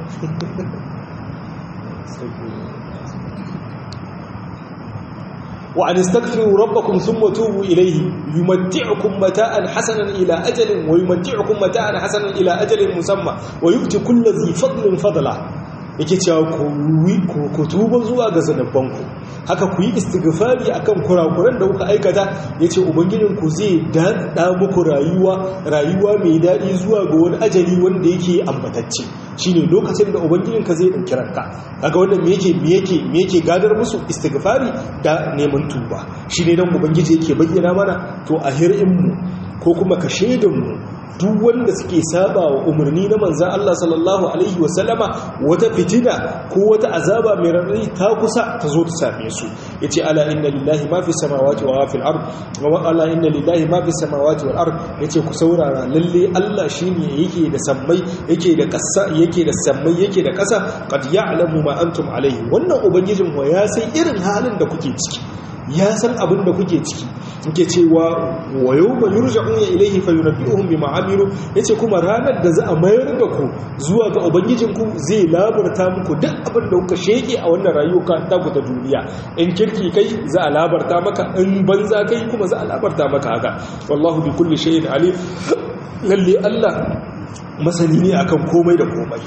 وأن استغفروا ربكم ثم توبوا إليه يمتعكم متاعا حسنا إلى أجل ويمتعكم متاعا حسنا إلى أجل مسمى ويؤتي كل ذي فضل فضلا yake cewa ku tuba zuwa ga zanabbanku haka ku yi istighfari akan kurakuran da kuka aikata yace ubangijinku zai dada muku rayuwa rayuwa mai dadi zuwa ga wani ajali wanda yake ambatacce shine lokacin da ubangijinka zai dauki ranka kaga wannan me yake me yake me yake gadar musu istighfari da neman tuba shine dan ubangiji yake bayyana mana to a hirin mu ko kuma ka shaidan mu duk wanda suke saba wa umarni na manzan Allah sallallahu Alaihi wasallama wata fitina ko wata azaba mai rarrai ta kusa ta zo ta same su ya ce ala inna lillahi ma fi samawati wa fil ard wa ala inna lillahi ma fi samawati wal ard ya ce ku saurara lalle Allah shine yake da sammai yake da kasa yake da sammai yake da kasa qad ya'lamu ma antum alaihi wannan ubangijin wa ya san irin halin da kuke ciki ya san abin da kuke ciki nke cewa wa yau ba yurja'un ya ilaihi fa yunabbi'uhum bima amilu yace kuma ranar da za a mayar da ku zuwa ga ubangijinku zai labarta muku duk abin da kuka sheke a wannan rayuwa ta ku ta duniya in kirki kai za a labarta maka in banza kai kuma za a labarta maka haka wallahu bi kulli shay'in alim lalle Allah masani ne akan komai da komai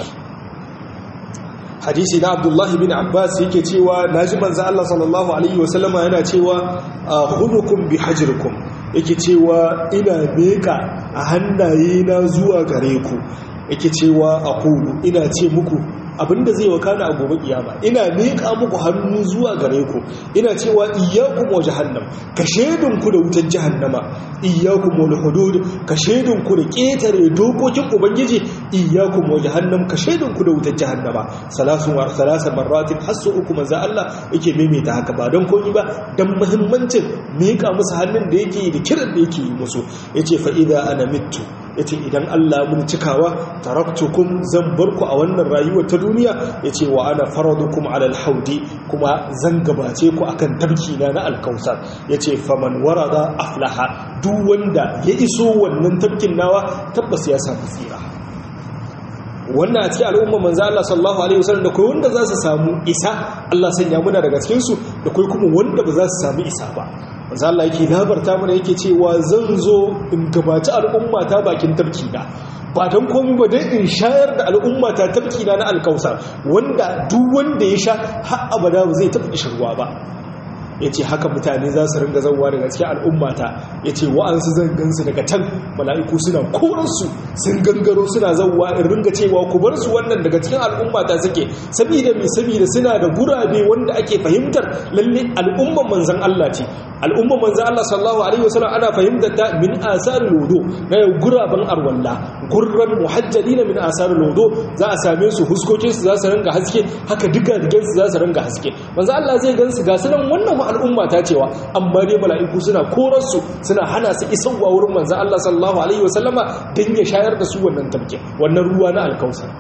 hadisi na abdullahi bin abbas yake cewa naji manzo Allah sallallahu alaihi wasallama yana cewa hudukum bi hajrikum yake cewa ina meka a hannaye na zuwa gare ku yake cewa aqulu ina ce muku abinda zai wakana a gobe kiyama ina miƙa muku hannu zuwa gare ku ina cewa iyyakum wa jahannam ka shedun ku da wutar jahannama iyyakum wal hudud ka shedun ku da ketare dokokin ubangiji iyyakum wa jahannam ka shedun ku da wutar jahannama salasun wa salasan marratin hasu uku manzo Allah yake maimaita haka ba don koyi ba dan muhimmancin miƙa musu hannun da yake da kiran da yake yi musu yace fa idza ana mittu yace idan Allah mun cikawa taraktukum zan barku a wannan rayuwar ta duniya yace wa ana faradukum ala alhaudi kuma zan gabace ku akan tabki na na alkausar yace faman warada aflaha duk wanda ya iso wannan tabkin nawa tabbas ya samu tsira wannan a cikin al'umma manzo Allah sallallahu alaihi wasallam da kai wanda za su samu isa Allah sanya muna daga cikin su da kai kuma wanda ba za su samu isa ba manzo Allah yake labarta mana yake cewa zan zo in gabaci al'umma ta bakin tabki na ba don komi ba dai in shayar da al'umma ta tabki na na alkausar wanda duk wanda ya sha har abada ba zai taɓa shirwa ba ya ce haka mutane za su ringa zauwa daga cikin al'ummata ya ce wa'ansu zan gansu daga can mala'iku suna koransu sun gangaro suna zauwa in ringa cewa ku bar su wannan daga cikin al'ummata suke saboda mai saboda suna da gurabe wanda ake fahimtar lalle al'umman manzan Allah ce al'umman manzan Allah sallallahu alaihi wasallam ana fahimtar ta min asar lodo na guraben arwalla gurran muhajjalina min asar lodo za a same su huskokin su za su ringa haske haka duka digen su za su ringa haske manzan Allah zai gansu ga su nan wannan al'umma ta cewa amma dai mala'iku suna korarsu suna hana su isarwa wurin manzan Allah sallallahu alaihi wasallama don ya shayar da su wannan tabke wannan ruwa na alkausar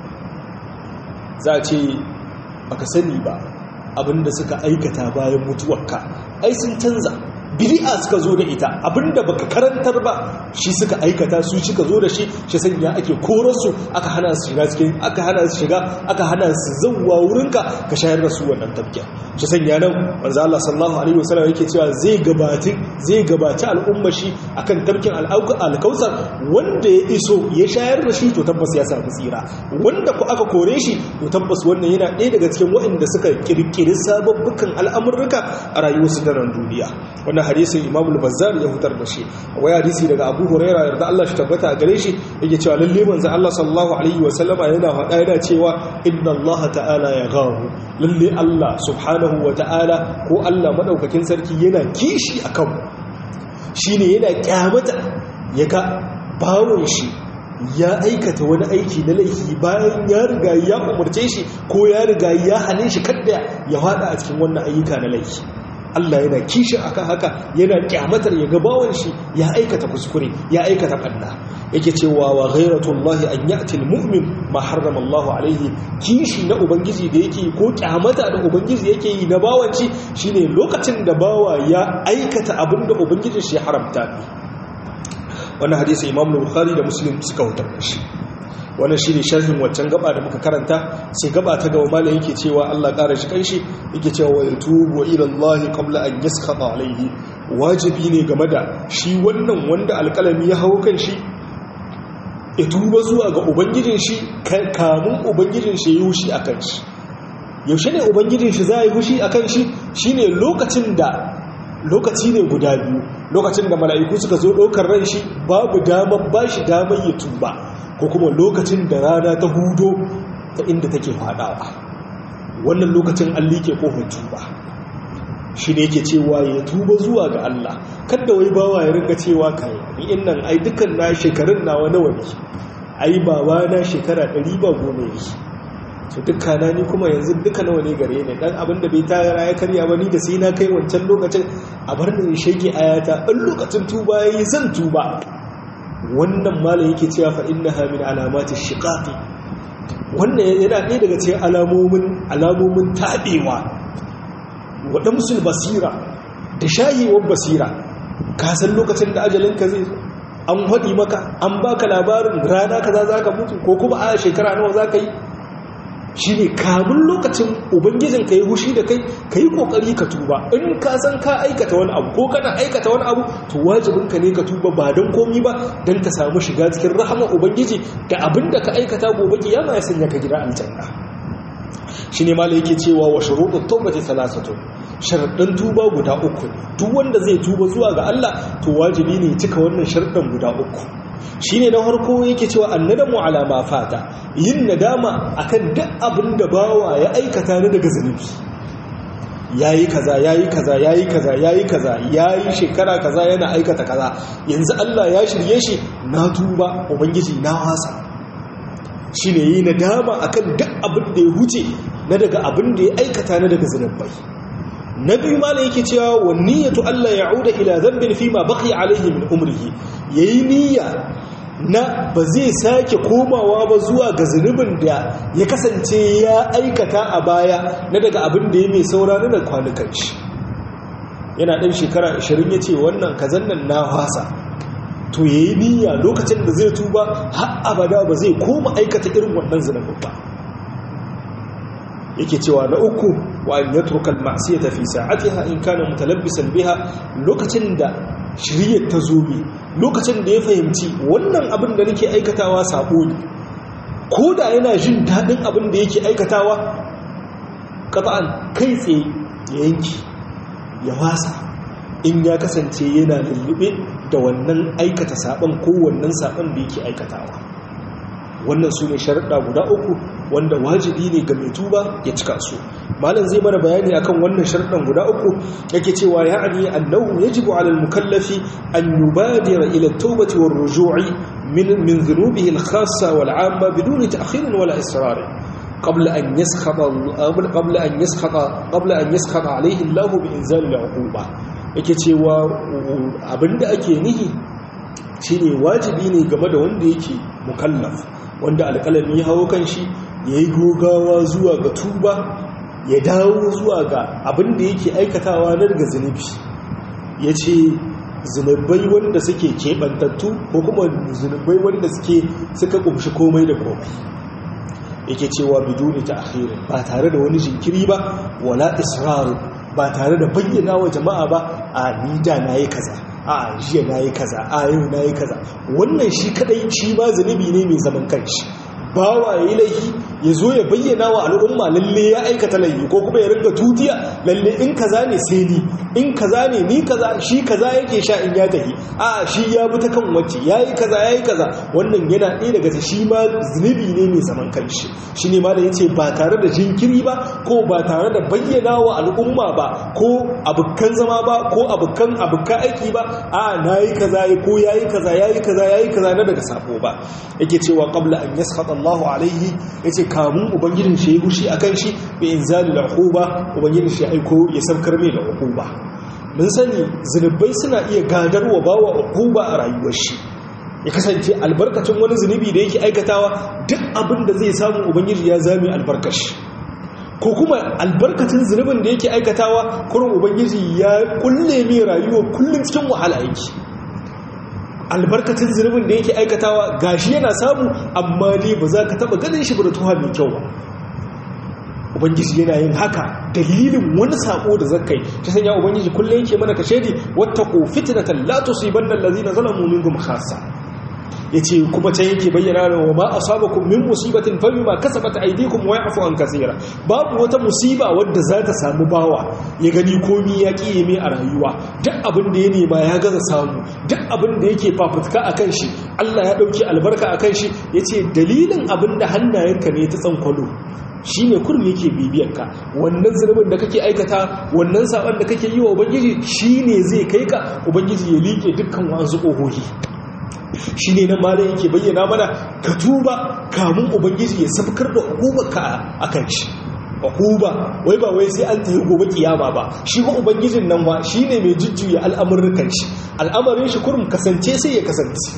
za a ce baka sani ba abinda suka aikata bayan mutuwarka ai sun canza bid'a suka zo da ita abinda baka karantar ba shi suka aikata su suka zo da shi shi sanya ake korar su aka hana su shiga cikin aka hana su shiga aka hana su zawwa wurinka ka shayar da su wannan tabkiya shi sanya nan manzo Allah sallallahu alaihi wasallam yake cewa zai gabati zai gabaci al'umma shi akan tabkin alkausar wanda ya iso ya shayar da shi to tabbas ya samu tsira wanda ku aka kore shi to tabbas wannan yana ɗaya daga cikin waɗanda suka kirkiri sababbukan al'amurruka a rayuwarsu ta nan duniya wannan hadisin Imam al-Bazzar ya fitar da shi wai hadisi daga Abu Hurairah yarda Allah shi tabbata a gare shi yake cewa lalle manzo Allah sallallahu alaihi wa sallama yana faɗa yana cewa inna Allah ta'ala ya gahu lalle Allah subhanahu wa ta'ala ko Allah madaukakin sarki yana kishi akan shine yana kyamata ya ga bawon shi ya aikata wani aiki na laifi bayan ya riga ya umarce shi ko ya riga ya hane shi kadda ya fada a cikin wannan ayyuka na laifi Allah yana kishi akan haka yana kyamatar ya gabawan shi ya aikata kuskure ya aikata banna yake cewa wa ghairatullahi an ya'ti almu'min ma harrama Allah alaihi kishi na ubangiji da yake ko kyamata da ubangiji yake yi na bawanci shine lokacin da bawa ya aikata abinda ubangijin shi ya haramta wannan hadisi Imam Bukhari da Muslim suka hutar da shi wannan shi ne sharhin waccan gaba da muka karanta sai gaba ta gaba malam yake cewa Allah ƙara shi kanshi yake cewa wa yatubu ila Allah qabla an yaskata alaihi wajibi ne game da shi wannan wanda alƙalami ya hawo kan shi ya tuba zuwa ga ubangijin shi kamun ubangijin shi ya hushi akan shi yaushe ne ubangijin shi za yi hushi akan shi shine lokacin da lokaci ne guda biyu lokacin da mala'iku suka zo ɗaukar ran shi babu damar ba shi damar ya tuba ko kuma lokacin da rana ta hudo ta inda take fadawa wannan lokacin an like kofar tuba shi ne yake cewa ya tuba zuwa ga Allah kada wai bawa ya rinka cewa kai ni innan ai dukan na shekarun nawa nawa ne ai baba na shekara 100 ba gome ne so dukkana ni kuma yanzu duka nawa ne gare ni dan abinda bai tayara ya karya ba ni da sai na kai wancan lokacin a bar ni shege ayata in lokacin tuba yayi zan tuba wannan malam yake cewa fa innaha min alamati shiqaqi wannan yana ɗaya daga cikin alamomin alamomin tabewa wadan musul basira da shayewar basira ka san lokacin da ajalin ka zai an hadi maka an baka labarin rana kaza zaka mutu ko kuma a shekara nawa zaka yi shi ne kamun lokacin ubangijin ka yi hushi da kai ka yi kokari ka tuba in ka san ka aikata wani abu ko kana aikata wani abu to wajibinka ne ka tuba ba don komi ba don ka samu shiga cikin rahama ubangiji da abin da ka aikata gobe kiyama ya sanya ka gida aljanna shi ne mala yake cewa wa shuruɗin taubati salasatu sharaɗin tuba guda uku ne duk wanda zai tuba zuwa ga Allah to wajibi ne cika wannan sharaɗin guda uku shi ne na harko yake cewa annadamu alama fata yin nadama akan duk abin da bawa ya aikata ni daga zunubi yayi kaza yayi kaza yayi kaza yayi kaza yayi shekara kaza yana aikata kaza yanzu Allah ya shirye shi na tuba ubangiji na wasa shine yi nadama akan duk abin da ya huce na daga abin da ya aikata na daga zunubai na biyu malam yake cewa wa niyyatu Allah ya'uda ila dhanbin fi ma baqiya alayhi min umrihi yayi niyya na ba zai sake komawa ba zuwa ga zunubin da ya kasance ya aikata a baya na daga abin da ya mai saura na da kwanukan shi yana ɗan shekara 20 ya ce wannan kazan nan na hasa to ya yi niyya lokacin da zai tuba har abada ba zai koma aikata irin wannan zunubin ba yake cewa na uku wa an yatruka al-ma'siyata fi sa'atiha in kana mutalabbisan biha lokacin da shiriyar ta zo bi lokacin da ya fahimci wannan abin da nake aikatawa sabo ne ko da yana jin daɗin abin da yake aikatawa qat'an kai tsaye ya yanki ya wasa in ya kasance yana lullube da wannan aikata saban ko wannan saban da yake aikatawa wannan su ne sharaɗa guda uku wanda wajibi ne ga mai tuba ya cika su malam zai mana bayani akan wannan sharaɗan guda uku yake cewa ya ani annahu yajibu ala al-mukallafi an yubadira ila at-tawbati war-ruju'i min min dhunubihi al-khassa wal-'amma biduni ta'khir wala israr qabla an yaskhata qabla an yaskhata qabla an yaskhata alaihi Allah bi inzal al-uquba yake cewa abinda ake nihi shine wajibi ne game da wanda yake mukallaf wanda alƙalami ya hawo kan shi yayi gogawa zuwa ga tuba ya dawo zuwa ga abinda yake aikatawa na daga zunubi yace zunubai wanda suke keɓantattu ko kuma zunubai wanda suke suka ƙumshi komai da komai yake cewa biduni ta akhirin ba tare da wani jinkiri ba wala israru ba tare da bayyana wa jama'a ba a ni da na yi kaza a jiya na yi kaza a yau na yi kaza wannan shi kadai shi ma zunubi ne mai zaman kanshi bawa ya yi laifi ya zo ya bayyana wa al'umma lalle ya aikata laifi ko kuma ya ringa tutiya lalle in kaza ne sai ni in kaza ne ni kaza shi kaza yake sha in ya tafi a shi ya bi ta kan wacce ya yi kaza ya yi kaza wannan yana ɗaya daga shi ma zunubi ne mai zaman kanshi shi ne ma da ya ce ba tare da jinkiri ba ko ba tare da bayyana wa al'umma ba ko abokan zama ba ko abokan abokan aiki ba a na yi kaza ko ya yi kaza ya yi kaza ya yi kaza na daga sako ba yake cewa qabla an yaskhata Allahu alaihi yace kamun ubangijin shi ya gushi akan shi bi inzali al-uquba ubangijin shi aiko ya saukar mai da uquba mun sani zunubai suna iya gadarwa bawa uquba a rayuwar shi ya kasance albarkacin wani zunubi da yake aikatawa duk abin da zai samu ubangiji ya zame albarkashi ko kuma albarkacin zunubin da yake aikatawa kurin ubangiji ya kulle mai rayuwa kullum cikin wahala yake albarkacin zunubin da yake aikatawa gashi yana samu amma dai ba za ka taba ganin shi da tuha mai kyau ba ubangiji yana yin haka dalilin wani sako da zakai ta sanya ubangiji kullum yake mana kashedi wattaqu fitnatan la tusibanna allazina zalamu minkum khassa yace kuma can yake bayyana wa ma asabakum min musibatin fa bima kasabat aydikum wa ya'fu an kaseera babu wata musiba wadda za ta samu bawa ya gani komi ya kiye mai a rayuwa duk abin da ya nema ya gaza samu duk abin da yake fafutuka akan shi Allah ya dauki albarka akan shi yace dalilin abin da hannayenka ne ta tsankwalo shi ne kurum yake bibiyarka wannan zunubin da kake aikata wannan saban da kake yi wa ubangiji shi ne zai kai ka ubangiji ya liƙe dukkan wasu ƙohohi shi ne nan malam yake bayyana mana ka tuba kamun ubangiji ya sabkar da hukumarka a kan shi hukuba wai ba wai sai an tafi gobe kiyama ba shi ba ubangijin nan ba shi ne mai jujjuya al'amurrukan shi al'amarin shi kurum kasance sai ya kasance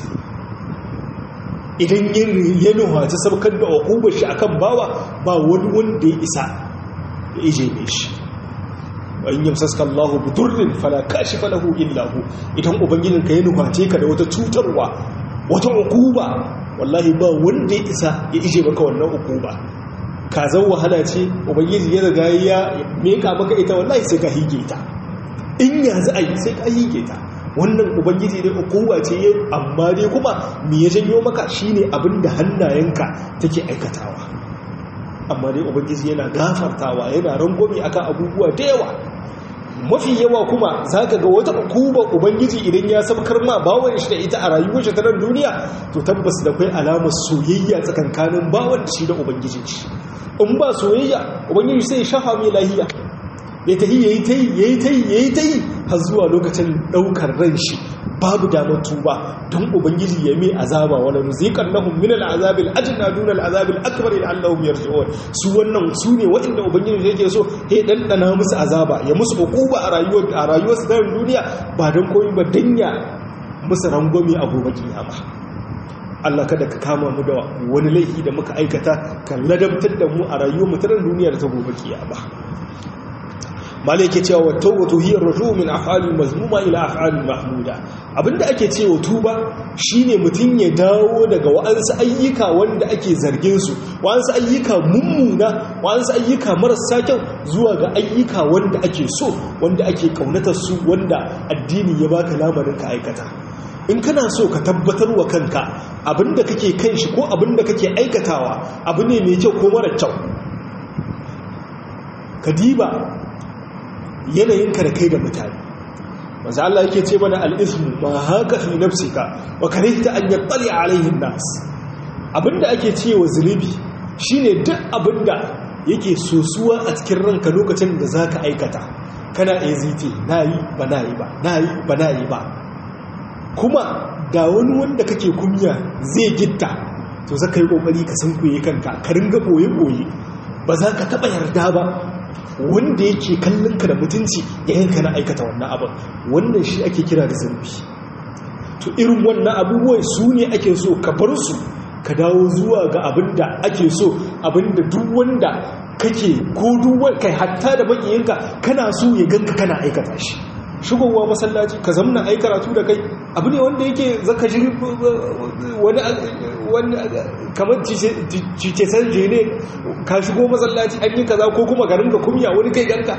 idan ya nuhaci sabkar da hukumar shi akan bawa ba wani wanda ya isa ya ije mai shi in yamsaska Allahu bi durrin fala kashifa lahu illa hu idan ubangijin ka ya nuhace ka da wata cutarwa wata hukuma wallahi ba wanda ya isa ya ije maka wannan hukuma ka zan wahala ce ubangiji ya riga ya meka maka ita wallahi sai ka hige ta in yanzu ai sai ka hige ta wannan ubangiji ne hukuma ce amma dai kuma me ya janyo maka shine abin da hannayenka take aikatawa amma dai ubangiji yana gafartawa yana rangwame akan abubuwa da yawa mafi yawa kuma zaka ga wata hukuma ubangiji idan ya sabkar ma bawon shi da ita a rayuwar shi ta nan duniya to tabbas da kai alamar soyayya tsakankanin bawon da shi da ubangijin shi in ba soyayya ubangiji sai ya shafa mai lahiya ya tahi yayi tayi yayi tayi yayi tayi har zuwa lokacin daukar ran shi babu damar tuba don ubangiji ya mai azaba wala nuziqan lahum min al'azab al'adna dun al'azab al'akbar la'allahum yarji'un su wannan su ne waɗanda ubangiji yake so he dandana musu azaba ya musu hukuma a rayuwar a rayuwar su ta duniya ba don komai ba danya musu rangwame a gobe kiyama Allah kada ka kama mu da wani laifi da muka aikata kan ladabtar da mu a rayuwar mu ta duniya da ta gobe kiyama malai yake cewa wa tawbatu hiya ar-rujuu min af'ali mazmuma ila af'ali mahmuda abinda ake cewa tuba shine mutun ya dawo daga wa'ansu ayyuka wanda ake zargin su wa'ansu ayyuka mummuna wa'ansu ayyuka marasa kyau zuwa ga ayyuka wanda ake so wanda ake kaunatar su wanda addini ya baka lamarin ka aikata in kana so ka tabbatar wa kanka abinda kake kan shi ko abinda kake aikatawa abu ne mai kyau ko mara kyau ka diba yanayinka da kai da mutane maza Allah yake ce mana al'ismu ma haka fi nafsika wa karihta an yattali alaihin nas abinda ake ce wa zunubi shine duk abinda yake sosuwa a cikin ranka lokacin da zaka aikata kana ezite nayi ba nayi ba nayi ba nayi ba kuma da wani wanda kake kunya zai gitta to zaka yi kokari ka sankuye kanka ka ringa boye boye ba za ka taɓa yarda ba wanda yake kallon ka da mutunci yayin ka na aikata wannan abin wannan shi ake kira da zunubi to irin wannan abubuwan su ne ake so ka bar su ka dawo zuwa ga abin da ake so abin da duk wanda kake ko duk kai hatta da makiyinka kana so ya ganka kana aikata shi shigowa masallaci ka zamna ai karatu da kai abu ne wanda yake zaka ji wani kamar cice sanje ne ka shigo masallaci an yi kaza ko kuma garin ga kumya wani kai ganka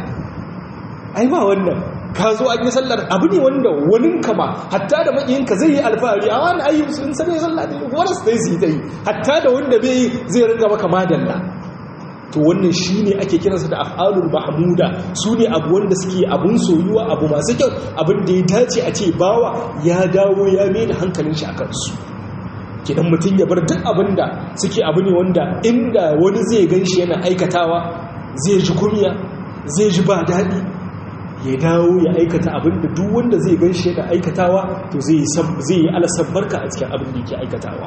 ai ba wannan ka zo an yi sallar abu ne wanda wani kama hatta da makiyinka zai yi alfahari a wani ayyuka sun sani sallah ne kuma rasu dai su yi ta yi hatta da wanda bai zai ringa maka madalla to wannan shi ne ake kiransa da af'alul mahmuda su ne abu wanda suke abun soyuwa abu masu kyau abin da ya dace a ce bawa ya dawo ya mai da hankalin shi a kansu kidan mutum ya bar duk abin da suke abu ne wanda inda wani zai gan shi yana aikatawa zai ji kunya zai ji ba daɗi ya dawo ya aikata abin da duk wanda zai gan shi yana aikatawa to zai yi alasan barka a cikin abin da yake aikatawa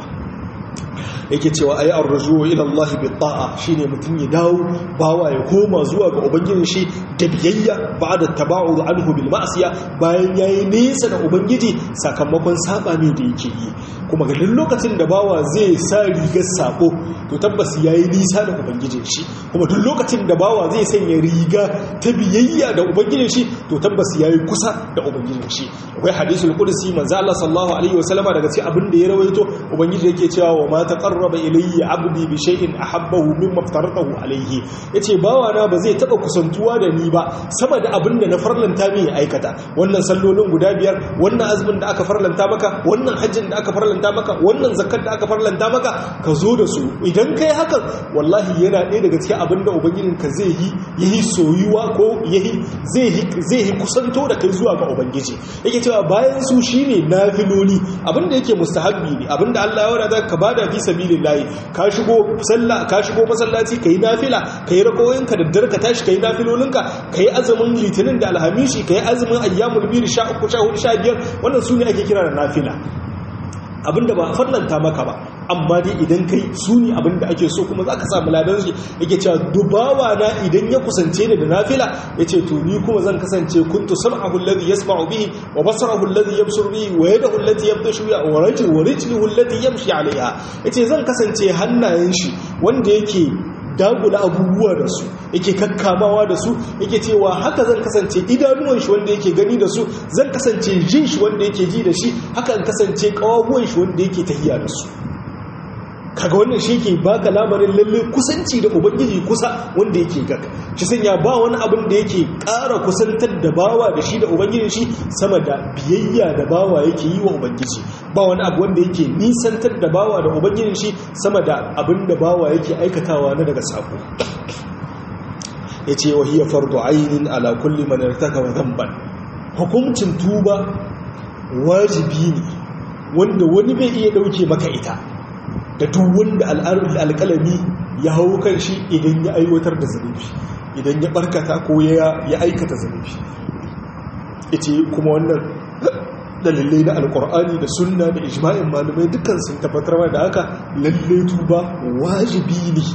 yake cewa ayi arruju ila Allah bi ta'a shine mutum ya dawo bawa ya koma zuwa ga ubangijin shi da biyayya ba'da taba'ud anhu bil ma'siya bayan yayi nesa da ubangiji sakamakon saba ne da yake yi kuma ga duk lokacin da bawa zai sa rigar sako to tabbas yayi nisa da ubangijin shi kuma duk lokacin da bawa zai sanya riga ta biyayya da ubangijin shi to tabbas yayi kusa da ubangijin shi akwai hadisul qudsi manzo Allah sallallahu alaihi wasallama daga cikin abin da ya rawaito ubangiji yake cewa wa ma taqarraba ilayya abdi bi shay'in ahabbahu mimma aftaratahu alayhi yace bawa na ba zai taba kusantuwa da ni ba sama da abin da na farlanta mai aikata wannan sallolin guda biyar wannan azumin da aka farlanta maka wannan hajjin da aka farlanta maka wannan zakkar da aka farlanta maka ka zo da su idan kai hakan wallahi yana ɗaya daga cikin abin da ubangijinka zai yi yayi soyuwa ko yayi zai zai yi kusanto da kai zuwa ga ubangiji yake cewa bayan su shine nafiloli abin da yake mustahabbi ne abin da Allah ya wada ka bada fi sabilillahi ka shigo sallah ka shigo masallaci kai nafila kai rakoyinka da dare ka tashi kai nafilolinka kai azumin litinin da alhamishi kai azumin ayyamul bid 13 14 15 wannan sune ake kira da nafila abinda ba farlanta maka ba amma dai idan kai su ne abinda ake so kuma za ka samu ladan shi yake cewa dubawa na idan ya kusance ni da nafila ya ce to ni kuma zan kasance kuntu sam'ahu alladhi yasma'u bihi wa basarahu alladhi yabsuru bihi wa yadahu allati yabtashu biha wa rajuluhu wa rijluhu allati yamshi 'alayha yace zan kasance hannayen shi wanda yake dagula abubuwa da su yake kakkamawa da su yake cewa haka zan kasance idanuwan shi wanda yake gani da su zan kasance jin shi wanda yake ji da shi haka in kasance kawabuwan shi wanda yake tahiya da su kaga wannan shi ke baka labarin lalle kusanci da ubangiji kusa wanda yake gaka shi sanya ba wani abin da yake ƙara kusantar da bawa da shi da ubangijin shi sama da biyayya da bawa yake yi wa ubangiji ba wani abu wanda yake nisantar da bawa da ubangijin shi sama da abin da bawa yake aikatawa na daga sako ya ce wa hiya fardu ainin ala kulli man irtakaba dhanban hukuncin tuba wajibi ne wanda wani bai iya dauke maka ita da duk wanda alƙalami ya hau kan shi idan ya aiwatar da zunubi idan ya barkata ko ya aikata zunubi ita kuma wannan dalilai na alƙur'ani da sunna da ijma'in malamai dukkan sun tabbatar da haka lalle tuba wajibi ne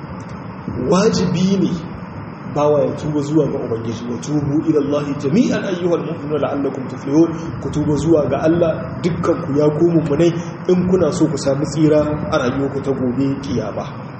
wajibi ne bawa ya tuba zuwa ga ubangiji wa tubu ila Allah jami'an ayyuhal mu'minuna la'allakum tuflihun ku tuba zuwa ga Allah dukkan ku ya ku mu'minai in kuna so ku samu tsira a rayuwarku ta gobe kiyama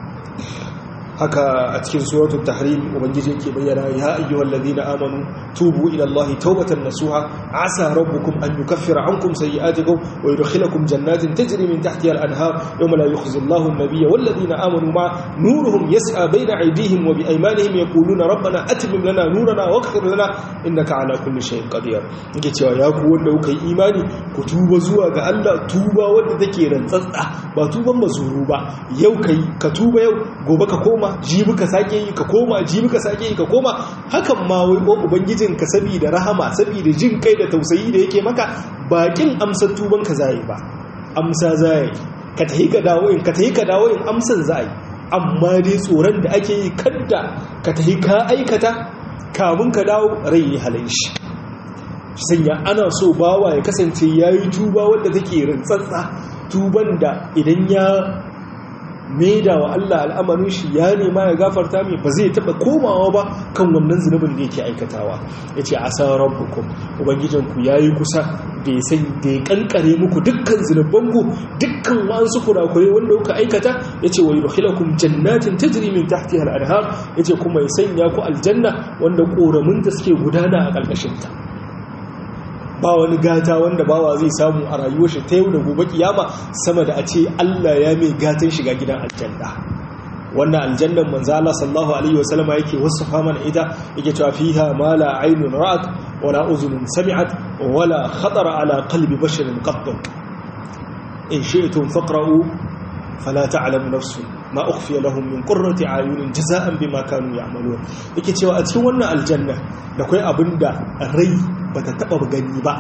haka a cikin suratul tahrim ubangiji yake bayyana ya ayyuhal ladina amanu tubu ila allahi tawbatan nasuha asa rabbukum an yukaffira ankum sayi'atikum wa yudkhilakum jannatin tajri min tahtiha al-anhar yawma la yukhzi allahu an-nabiyya wal ladina amanu ma nuruhum yas'a bayna aydihim wa bi aymanihim yaquluna rabbana atmim lana nurana waghfir lana innaka ala kulli shay'in qadir yake cewa ya ku wanda kuka yi imani ku tuba zuwa ga Allah tuba wanda take rantsatsa ba tuban mazuru ba yau kai ka tuba yau gobe ka koma koma jibi ka sake yi ka koma jibi ka sake yi ka koma hakan ma wai ubangijin ka saboda rahama saboda jin kai da tausayi da yake maka bakin amsar tuban ka zai ba amsa zai ka tahi ka dawo in ka tahi ka dawo in amsan zai amma dai tsoron da ake yi kadda ka tahi ka aikata kamun ka dawo rai ya halin shi sanya ana so bawa ya kasance yayi tuba wanda take rantsatsa tuban da idan ya maida wa Allah al'amarin shi ya nema ya gafarta mai ba zai taba komawa ba kan wannan zunubin da yake aikatawa yace asa rabbukum ubangijinku yayi kusa da ya san da ya kankare muku dukkan zunubanku dukkan wasu kurakure wanda kuka aikata yace wa yudkhilukum jannatin tajri min tahtiha al-anhar yace kuma ya sanya ku aljanna wanda koramin da suke gudana a ƙarƙashin ta ba wani gata wanda bawa zai samu a rayuwar shi ta yau da gobe kiyama sama da a ce Allah ya mai gatan shiga gidan aljanna wannan aljannan manzo Allah sallallahu alaihi wasallama yake wasafa mana ita yake cewa fiha ma la aynun ra'at wala uzunun sami'at wala khatara ala qalbi basharin qatt in shi'tum faqra'u fala ta'lamu nafsun ma ukhfiya lahum min qurrati ayunin jazaan bima kanu ya'malun yake cewa a cikin wannan aljanna da kai abinda rai bata taba gani ba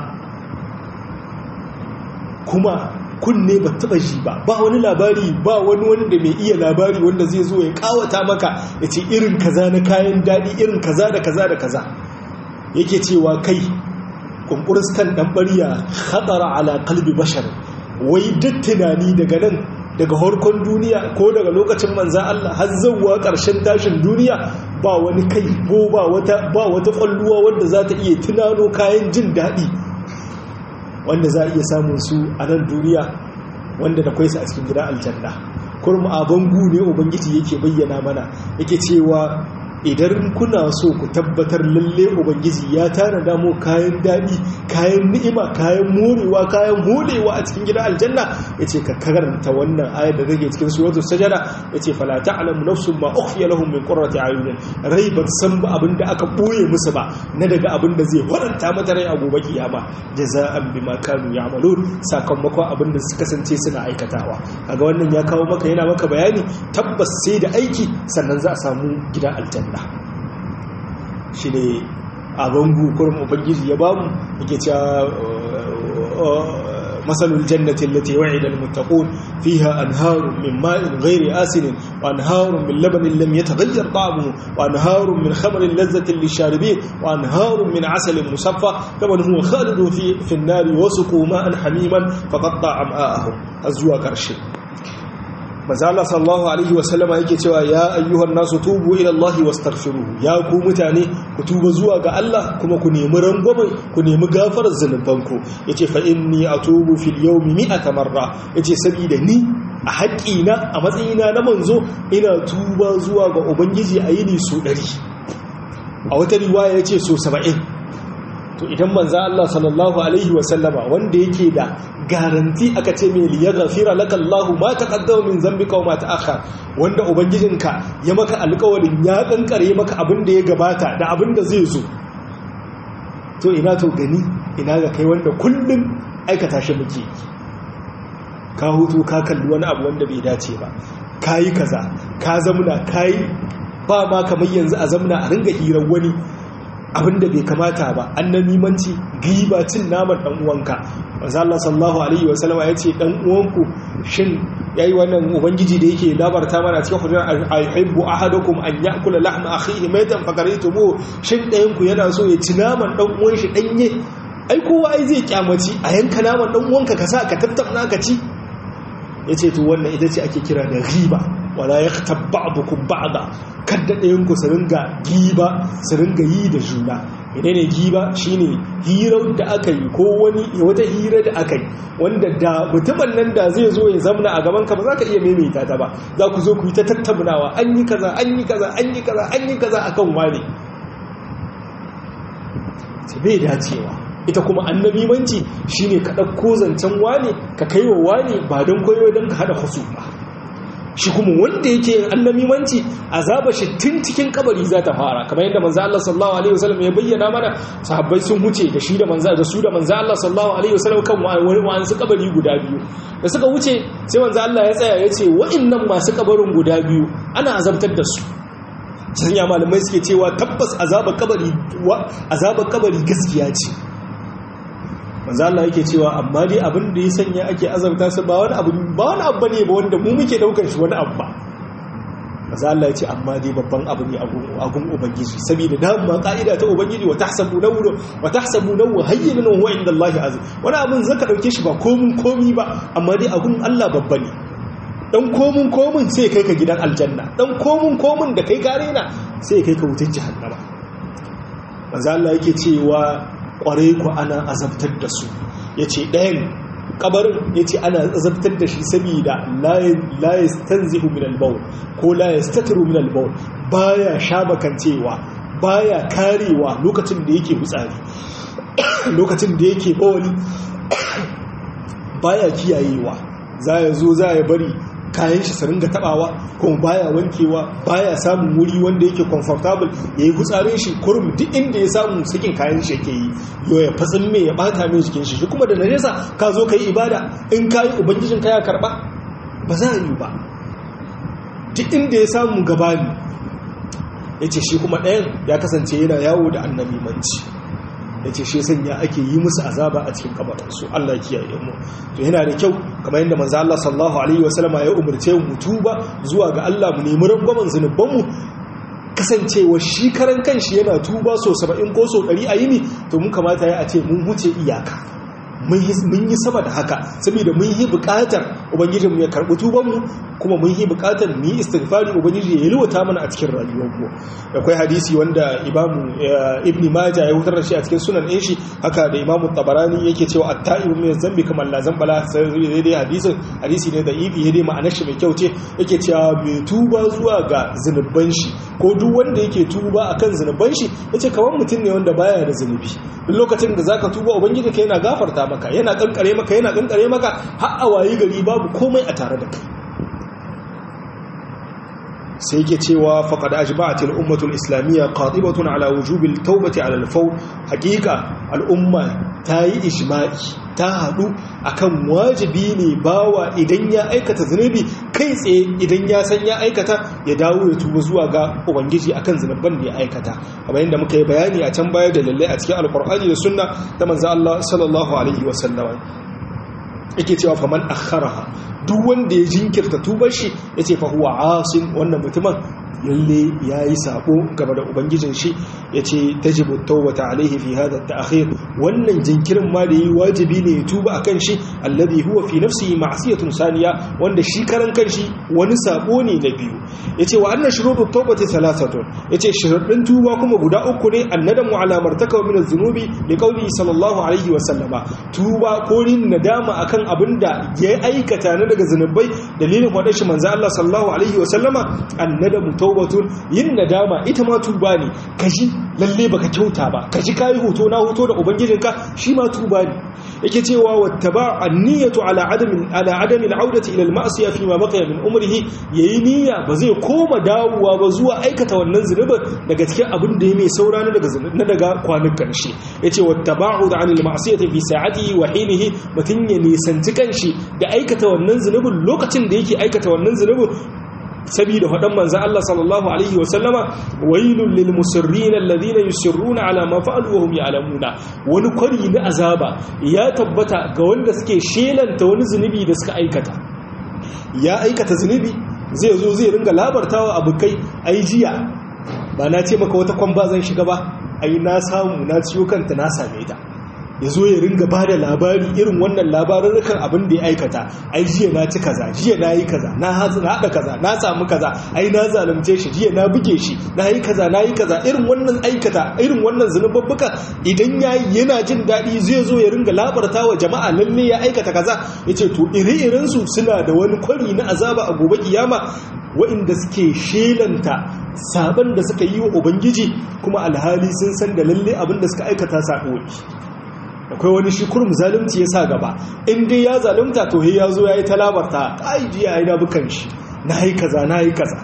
kuma kunne ba taba ji ba ba wani labari ba wani wanda mai iya labari wanda zai zo ya kawata maka ya ce irin kaza na kayan daɗi irin kaza da kaza da kaza yake cewa kai kunkuristan ɗan ɓarya hatsara ala kalbi bashar wai duk tunani daga nan daga harkon duniya ko daga lokacin manzan Allah har zauwa ƙarshen tashin duniya ba wani kai ko ba wata ba wata ƙwalluwa wanda za ta iya tunano kayan jin daɗi wanda za a iya samun su a nan duniya wanda da kwaisa a cikin gidan aljanna kurma a bangu ne ubangiji yake bayyana mana yake cewa idan kuna so ku tabbatar lalle ubangiji ya tana damo kayan daɗi kayan ni'ima kayan morewa kayan holewa a cikin gidan aljanna yace ka karanta wannan ayar da rage cikin suratul sajada yace fala ta'lamu nafsun ma ukhfiya lahum min qurrati ayunin rai ba san ba abinda aka boye musu ba na daga abinda zai faranta mata rai a gobe kiyama jaza'an bima kanu ya'malun sakamakon abinda suka kasance suna aikatawa kaga wannan ya kawo maka yana maka bayani tabbas sai da aiki sannan za a samu gidan aljanna shi ne a bangu kurin ubangiji ya bamu yake cewa masalul jannatin lati wa'ida almuttaqun fiha anharun min ma'in ghairi asin wa anharun min labanin lam yataghayyar ta'amuhu wa anharun min khamrin lazzatin lisharibin wa anharun min asalin musaffa kaman huwa khalidun fi fi an-nar wa suqu ma'an hamiman faqatta am'a'ahum azwa karshe mazala sallallahu alaihi wasallama yake cewa ya ayyuhan nasu tubu ila Allah wastaghfiruhu ya ku mutane ku tuba zuwa ga Allah kuma ku nemi rangwame ku nemi gafarar zanubanku yace fa inni atubu fil yawmi mi'ata marra yace saboda ni a haƙina a matsayina na manzo ina tuba zuwa ga ubangiji a yini su 100 a wata riwaya yace so 70 to idan manzo Allah sallallahu alaihi wasallama wanda yake da garanti aka ce mai liya gafira laka Allahu ma taqaddama min zambika wa ma ta'akhkhar wanda ubangijinka ya maka alƙawarin ya kankare maka abin da ya gabata da abin da zai zo to ina to gani ina ga kai wanda kullum aikata shi muke ka hutu ka kalli wani abu wanda bai dace ba kayi kaza ka zamuna kayi ba ma kamar yanzu a zamuna a ringa hirar wani abinda bai kamata ba an na nimanci giba cin naman dan uwanka manzo Allah sallallahu alaihi wasallama yace dan uwanku shin yayi wannan ubangiji da yake labarta mana cikin hujjar ayyubu ahadukum an yakula lahma akhihi maitan fakaritumu shin dayan ku yana so ya ci naman dan uwan shi danye ai kowa ai zai kyamaci a yanka naman dan uwanka ka sa ka tattauna ka ci yace to wannan ita ce ake kira da riba wala ya ba'dukum ba'da kadda ɗayan ku su ringa giba su ringa yi da juna idan ne giba shine hirar da aka yi ko wani wata hira da aka yi wanda da mutumin nan da zai zo ya zamna a gaban ka ba za ka iya maimaita ta ba za ku zo ku yi ta tattaunawa an yi kaza an yi kaza an yi kaza an yi kaza akan wane ce bai dacewa ita kuma annabimanci shine ka ɗauko zancen wane ka kai wa wane ba don koyo don ka haɗa husu ba shi kuma wanda yake yin annabimanci azaba shi tun cikin kabari za ta fara kamar yadda manzo Allah sallallahu alaihi wasallam ya bayyana mana sahabbai sun huce da shi da manzo da su da manzo Allah sallallahu alaihi wasallam kan wani su kabari guda biyu da suka wuce sai manzo Allah ya tsaya ya ce wa'annan masu kabarin guda biyu ana azabtar da su sanya malamai suke cewa tabbas azabar kabari azabar kabari gaskiya ce manzo Allah yake cewa amma dai abin da ya sanya ake azabta su ba wani abu ba wani abu ne ba wanda mu muke daukar shi wani abu ba manzo Allah ya ce amma dai babban abu ne a gun ubangiji saboda da ma ka'ida ta ubangiji wa tahsabu nawru wa tahsabu nawru hayyinan wa inda Allah azim wani abin zaka dauke shi ba komun komi ba amma dai a gun Allah babba ne dan komun komun sai kai ka gidan aljanna dan komun komun da kai gare na sai kai ka wutar jahannama manzo Allah yake cewa kware ku ana azabtar da su yace ɗayan kabarin yace ana azabtar da shi saboda la yastanzihu min al-bawl ko la yastatiru min al-bawl baya shabakancewa baya karewa lokacin da yake hutsari lokacin da yake bawali baya kiyayewa za ya zo za ya bari kayan shi su ringa tabawa kuma baya wankewa baya samun wuri wanda yake comfortable ya yi hutsarin shi kurum duk inda ya samu sakin kayan shi yake yi yau ya fatsin mai ya bata mai jikin shi kuma da najasa ka zo ka yi ibada in ka yi ubangijin ka ya karba ba za a yi ba duk inda ya samu gabani ya ce shi kuma ɗayan ya kasance yana yawo da annabi manci ya ce shi sanya ake yi musu azaba a cikin kabarinsu Allah kiyaye mu to yana da kyau kamar yadda manzo Allah sallallahu alaihi wasallama ya umarce mu tuba zuwa ga Allah mu nemi rangwamen zunuban mu kasancewa shi karan kanshi yana tuba so 70 ko so 100 a yini to mun kamata ya a ce mun huce iyaka mun yi sama da haka saboda mun yi bukatar ubangijinmu ya karɓi tubanmu kuma mun yi bukatar mu yi istighfari ubangiji ya yalwata mana a cikin rayuwarmu akwai hadisi wanda imamu ibn maja ya hutar da shi a cikin sunan ɗin shi haka da imamu tabarani yake cewa at-ta'ibu min zambi kamar la zambala sai dai hadisin hadisi ne da ibi ya dai ma'anar shi mai kyau ce yake cewa mai tuba zuwa ga zunuban shi ko duk wanda yake tuba akan zunuban shi yace kamar mutum ne wanda baya da zunubi duk lokacin da zaka tuba ubangiji ka yana gafarta maka yana kankare maka yana kankare maka har a wayi gari babu komai a tare da kai sai yake cewa faqad ajma'at al-ummah al-islamiyya qatibatun ala wujubil tawbati ala al-fawr haqiqa al-umma tayi ijma'i ta hadu akan wajibi ne bawa idan ya aikata zunubi kai tsaye idan ya san ya aikata ya dawo ya tuba zuwa ga ubangiji akan zunuban da ya aikata kamar yadda muka yi bayani a can baya da lalle a cikin alqur'ani da sunna ta manzo Allah sallallahu alaihi wasallam yake cewa faman akharaha duk wanda ya jinkirta tubar shi yace fa huwa asin wannan mutumin lalle yayi sabo game da ubangijin shi yace tajibu tawbata alaihi fi hadha at-ta'khir wannan jinkirin ma da yi wajibi ne ya tuba akan shi alladhi huwa fi nafsihi ma'siyatun saniya wanda shi karan kanshi wani sabo ne na biyu yace wa anna shurutut tawbati thalathatun yace sharuɗin tuba kuma guda uku ne annadamu ala martaka min az-zunubi li qawli sallallahu alaihi wa sallama tuba ko rin nadama akan abinda ya aikata na daga zunubai dalilin wadar shi manzo Allah sallallahu alaihi wa sallama annadamu tawbatun yin nadama ita ma tuba ne kaji lalle baka kyauta ba kaji kai hoto na hoto da ubangijinka shi ma tuba ne yake cewa wattaba an-niyyatu ala adami ala adami al-audati ila al-ma'siyah fi ma baqiya min umrihi yayi niyya ba zai koma dawowa ba zuwa aikata wannan zunubin daga cikin abin da ya mai saura na daga na daga kwanin karshe yace wattaba'u da anil ma'siyati fi sa'atihi wa hinihi mutun ya nisanci kanshi da aikata wannan zunubin lokacin da yake aikata wannan zunubin saboda faɗan manzan Allah sallallahu Alaihi wasallama wailun lil musirrin alladhina yusirruna ala ma fa'alu wa hum ya'lamuna wani kwari na azaba ya tabbata ga wanda suke shelanta wani zunubi da suka aikata ya aikata zunubi zai zo zai ringa labartawa abokai ai jiya ba na ce maka wata kwamba zan shiga ba ai na samu na ciyo kanta na same ta ya zo ya ringa ba da labari irin wannan labarurrukan abin da ya aikata ai jiya na ci kaza jiya na yi kaza na haɗa kaza na samu kaza ai na zalunce shi jiya na buge shi na yi kaza na yi kaza irin wannan aikata irin wannan zunubabbuka idan ya yi yana jin daɗi zai zo ya ringa labarta wa jama'a lalle ya aikata kaza ya ce to iri-irinsu suna da wani kwari na azaba a gobe kiyama wa'inda suke shelanta saban da suka yi wa ubangiji kuma alhali sun san da lalle abin da suka aikata sa'o akwai wani shi kurum zalunci ya sa gaba in dai ya zalunta to ya zo ya yi talabarta ai jiya ya yi dabukan shi na yi kaza na yi kaza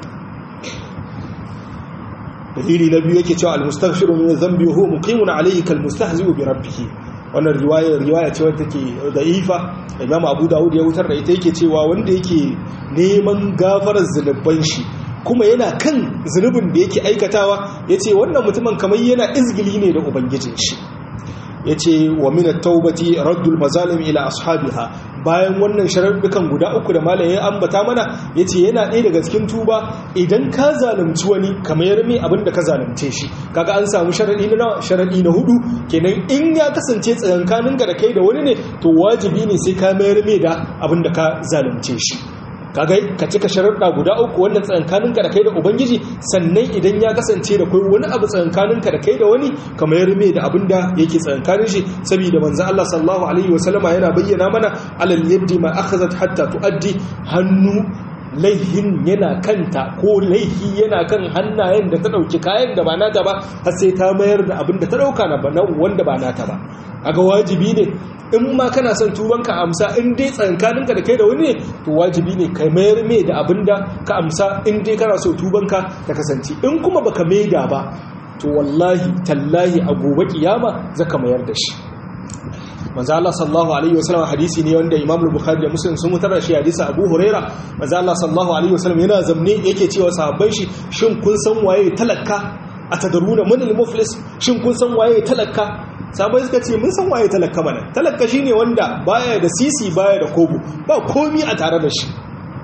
dalili na biyu yake cewa almustaghfiru min dhanbi huwa muqimun alayhi kal mustahzi'u bi rabbih wannan riwaya riwaya ce wadda take da'ifa Imam Abu Dawud ya wutar da ita yake cewa wanda yake neman gafarar zunuban shi kuma yana kan zunubin da yake aikatawa yace wannan mutumin kamar yana izgili ne da ubangijin shi ya ce wa minar taubati raddul mazalim ila ashabiha bayan wannan sharaɗukan guda uku da malam ya ambata mana ya ce yana ɗaya daga cikin tuba idan ka zalunci wani kamar mai abin da ka zalunce shi kaga an samu sharaɗi na sharaɗi na hudu kenan in ya kasance tsakankanin ka da kai da wani ne to wajibi ne sai ka mayar mai da abin da ka zalunce shi kaga ka cika sharuɗa guda uku wannan tsankaninka da kai da ubangiji sannan idan ya kasance da kai wani abu tsankaninka da kai da wani kamar ya rume da abin da yake tsankanin shi saboda manzo Allah sallallahu alaihi wasallama yana bayyana mana alal yaddi ma akhazat hatta tuaddi hannu laihin yana kanta ko laihi yana kan hannayen da ta dauki kayan da ba nata ba har sai ta mayar da abin da ta dauka na wanda ba nata ba aga wajibi ne in ma kana son tubanka amsa in dai tsankaninka da kai da wani ne to wajibi ne ka mayar mai da abin da ka amsa in dai kana so tubanka ta kasance in kuma baka maida ba to wallahi tallahi a gobe kiyama zaka mayar da shi manzo Allah sallallahu alaihi wasallam hadisi ne wanda Imam Bukhari da Muslim sun mutar da shi hadisi Abu Huraira manzo Allah sallallahu alaihi wasallam yana zamne yake cewa sahabbai shi shin kun san waye talakka atadaruna man al-muflis shin kun san waye talakka sahabbai suka ce mun san waye talakka mana talakka shine wanda baya da sisi baya da kobo ba komi a tare da shi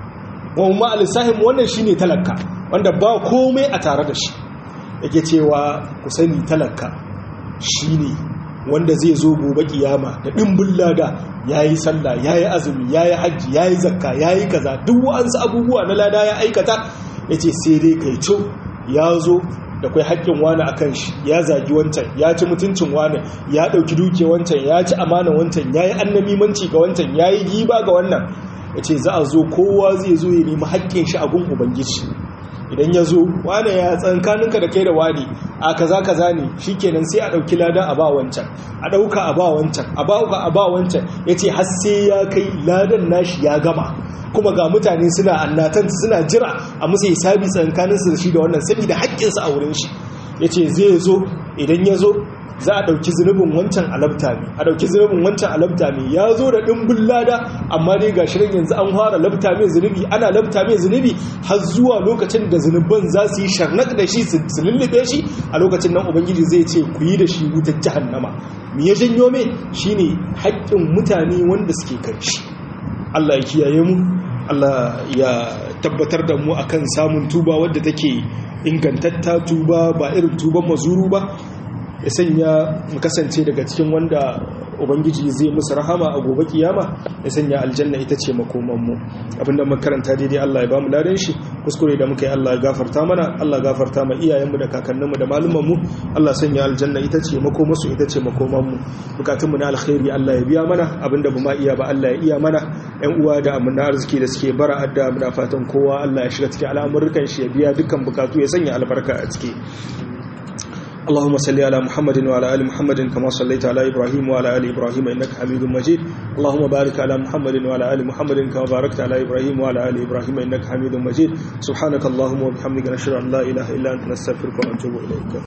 wa ma al-sahim wannan shine talakka wanda ba komai a tare da shi yake cewa ku sani talakka shine wanda zai zo gobe kiyama da ɗimbin lada ya yi sallah ya yi azumi ya yi hajji ya yi zakka ya yi kaza duk wa'ansu abubuwa na lada ya aikata ya ce sai dai kai co ya zo da kai haƙƙin wani a kan shi ya zagi wancan ya ci mutuncin wani ya ɗauki duke wancan ya ci amanan wancan ya yi annamimanci ga wancan ya yi giba ga wannan ya ce za a zo kowa zai zo ya nemi haƙƙin shi a gun ubangiji idan ya zo wane ya tsankaninka da kai da wani a kaza kaza ne shikenan sai a ɗauki ladan a ba wancan a ɗauka a ba wancan a ba a ba wancan ya ce har sai ya kai ladan nashi ya gama kuma ga mutane suna annatan suna jira a musu hisabi tsankaninsu da shi da wannan saboda haƙƙinsu a wurin shi ya ce zai zo idan ya zo za a ɗauki zunubin wancan alabta ne a ɗauki zunubin wancan alabta ne ya zo da ɗimbin lada amma dai ga shirin yanzu an fara labta mai zunubi ana labta mai zunubi har zuwa lokacin da zunuban za su yi sharnak da shi su lullube shi a lokacin nan ubangiji zai ce ku yi da shi wutar jahannama me ya janyo mai shine haƙƙin mutane wanda suke kan shi Allah ya kiyaye mu Allah ya tabbatar da mu akan samun tuba wadda take ingantatta tuba ba irin tuban mazuru ba ya sanya mu kasance daga cikin wanda ubangiji zai musu rahama a gobe kiyama ya sanya aljanna ita ce makomanmu abinda makaranta daidai Allah ya ba mu ladan shi kuskure da muka yi Allah ya gafarta mana Allah gafarta ma iyayenmu da kakanninmu da malumanmu Allah sanya aljanna ita ce makomasu ita ce makomanmu bukatunmu na alkhairi Allah ya biya mana abinda ba ma iya ba Allah ya iya mana yan uwa da amina arziki da suke bara adda muna fatan kowa Allah ya shiga cikin al'amuran shi ya biya dukkan bukatu ya sanya albarka a ciki اللهم صل على محمد وعلى ال محمد كما صليت على ابراهيم وعلى ال ابراهيم انك حميد مجيد اللهم بارك على محمد وعلى ال محمد كما باركت على ابراهيم وعلى ال ابراهيم انك حميد مجيد سبحانك اللهم وبحمدك نشهد ان لا اله الا انت نستغفرك ونتوب اليك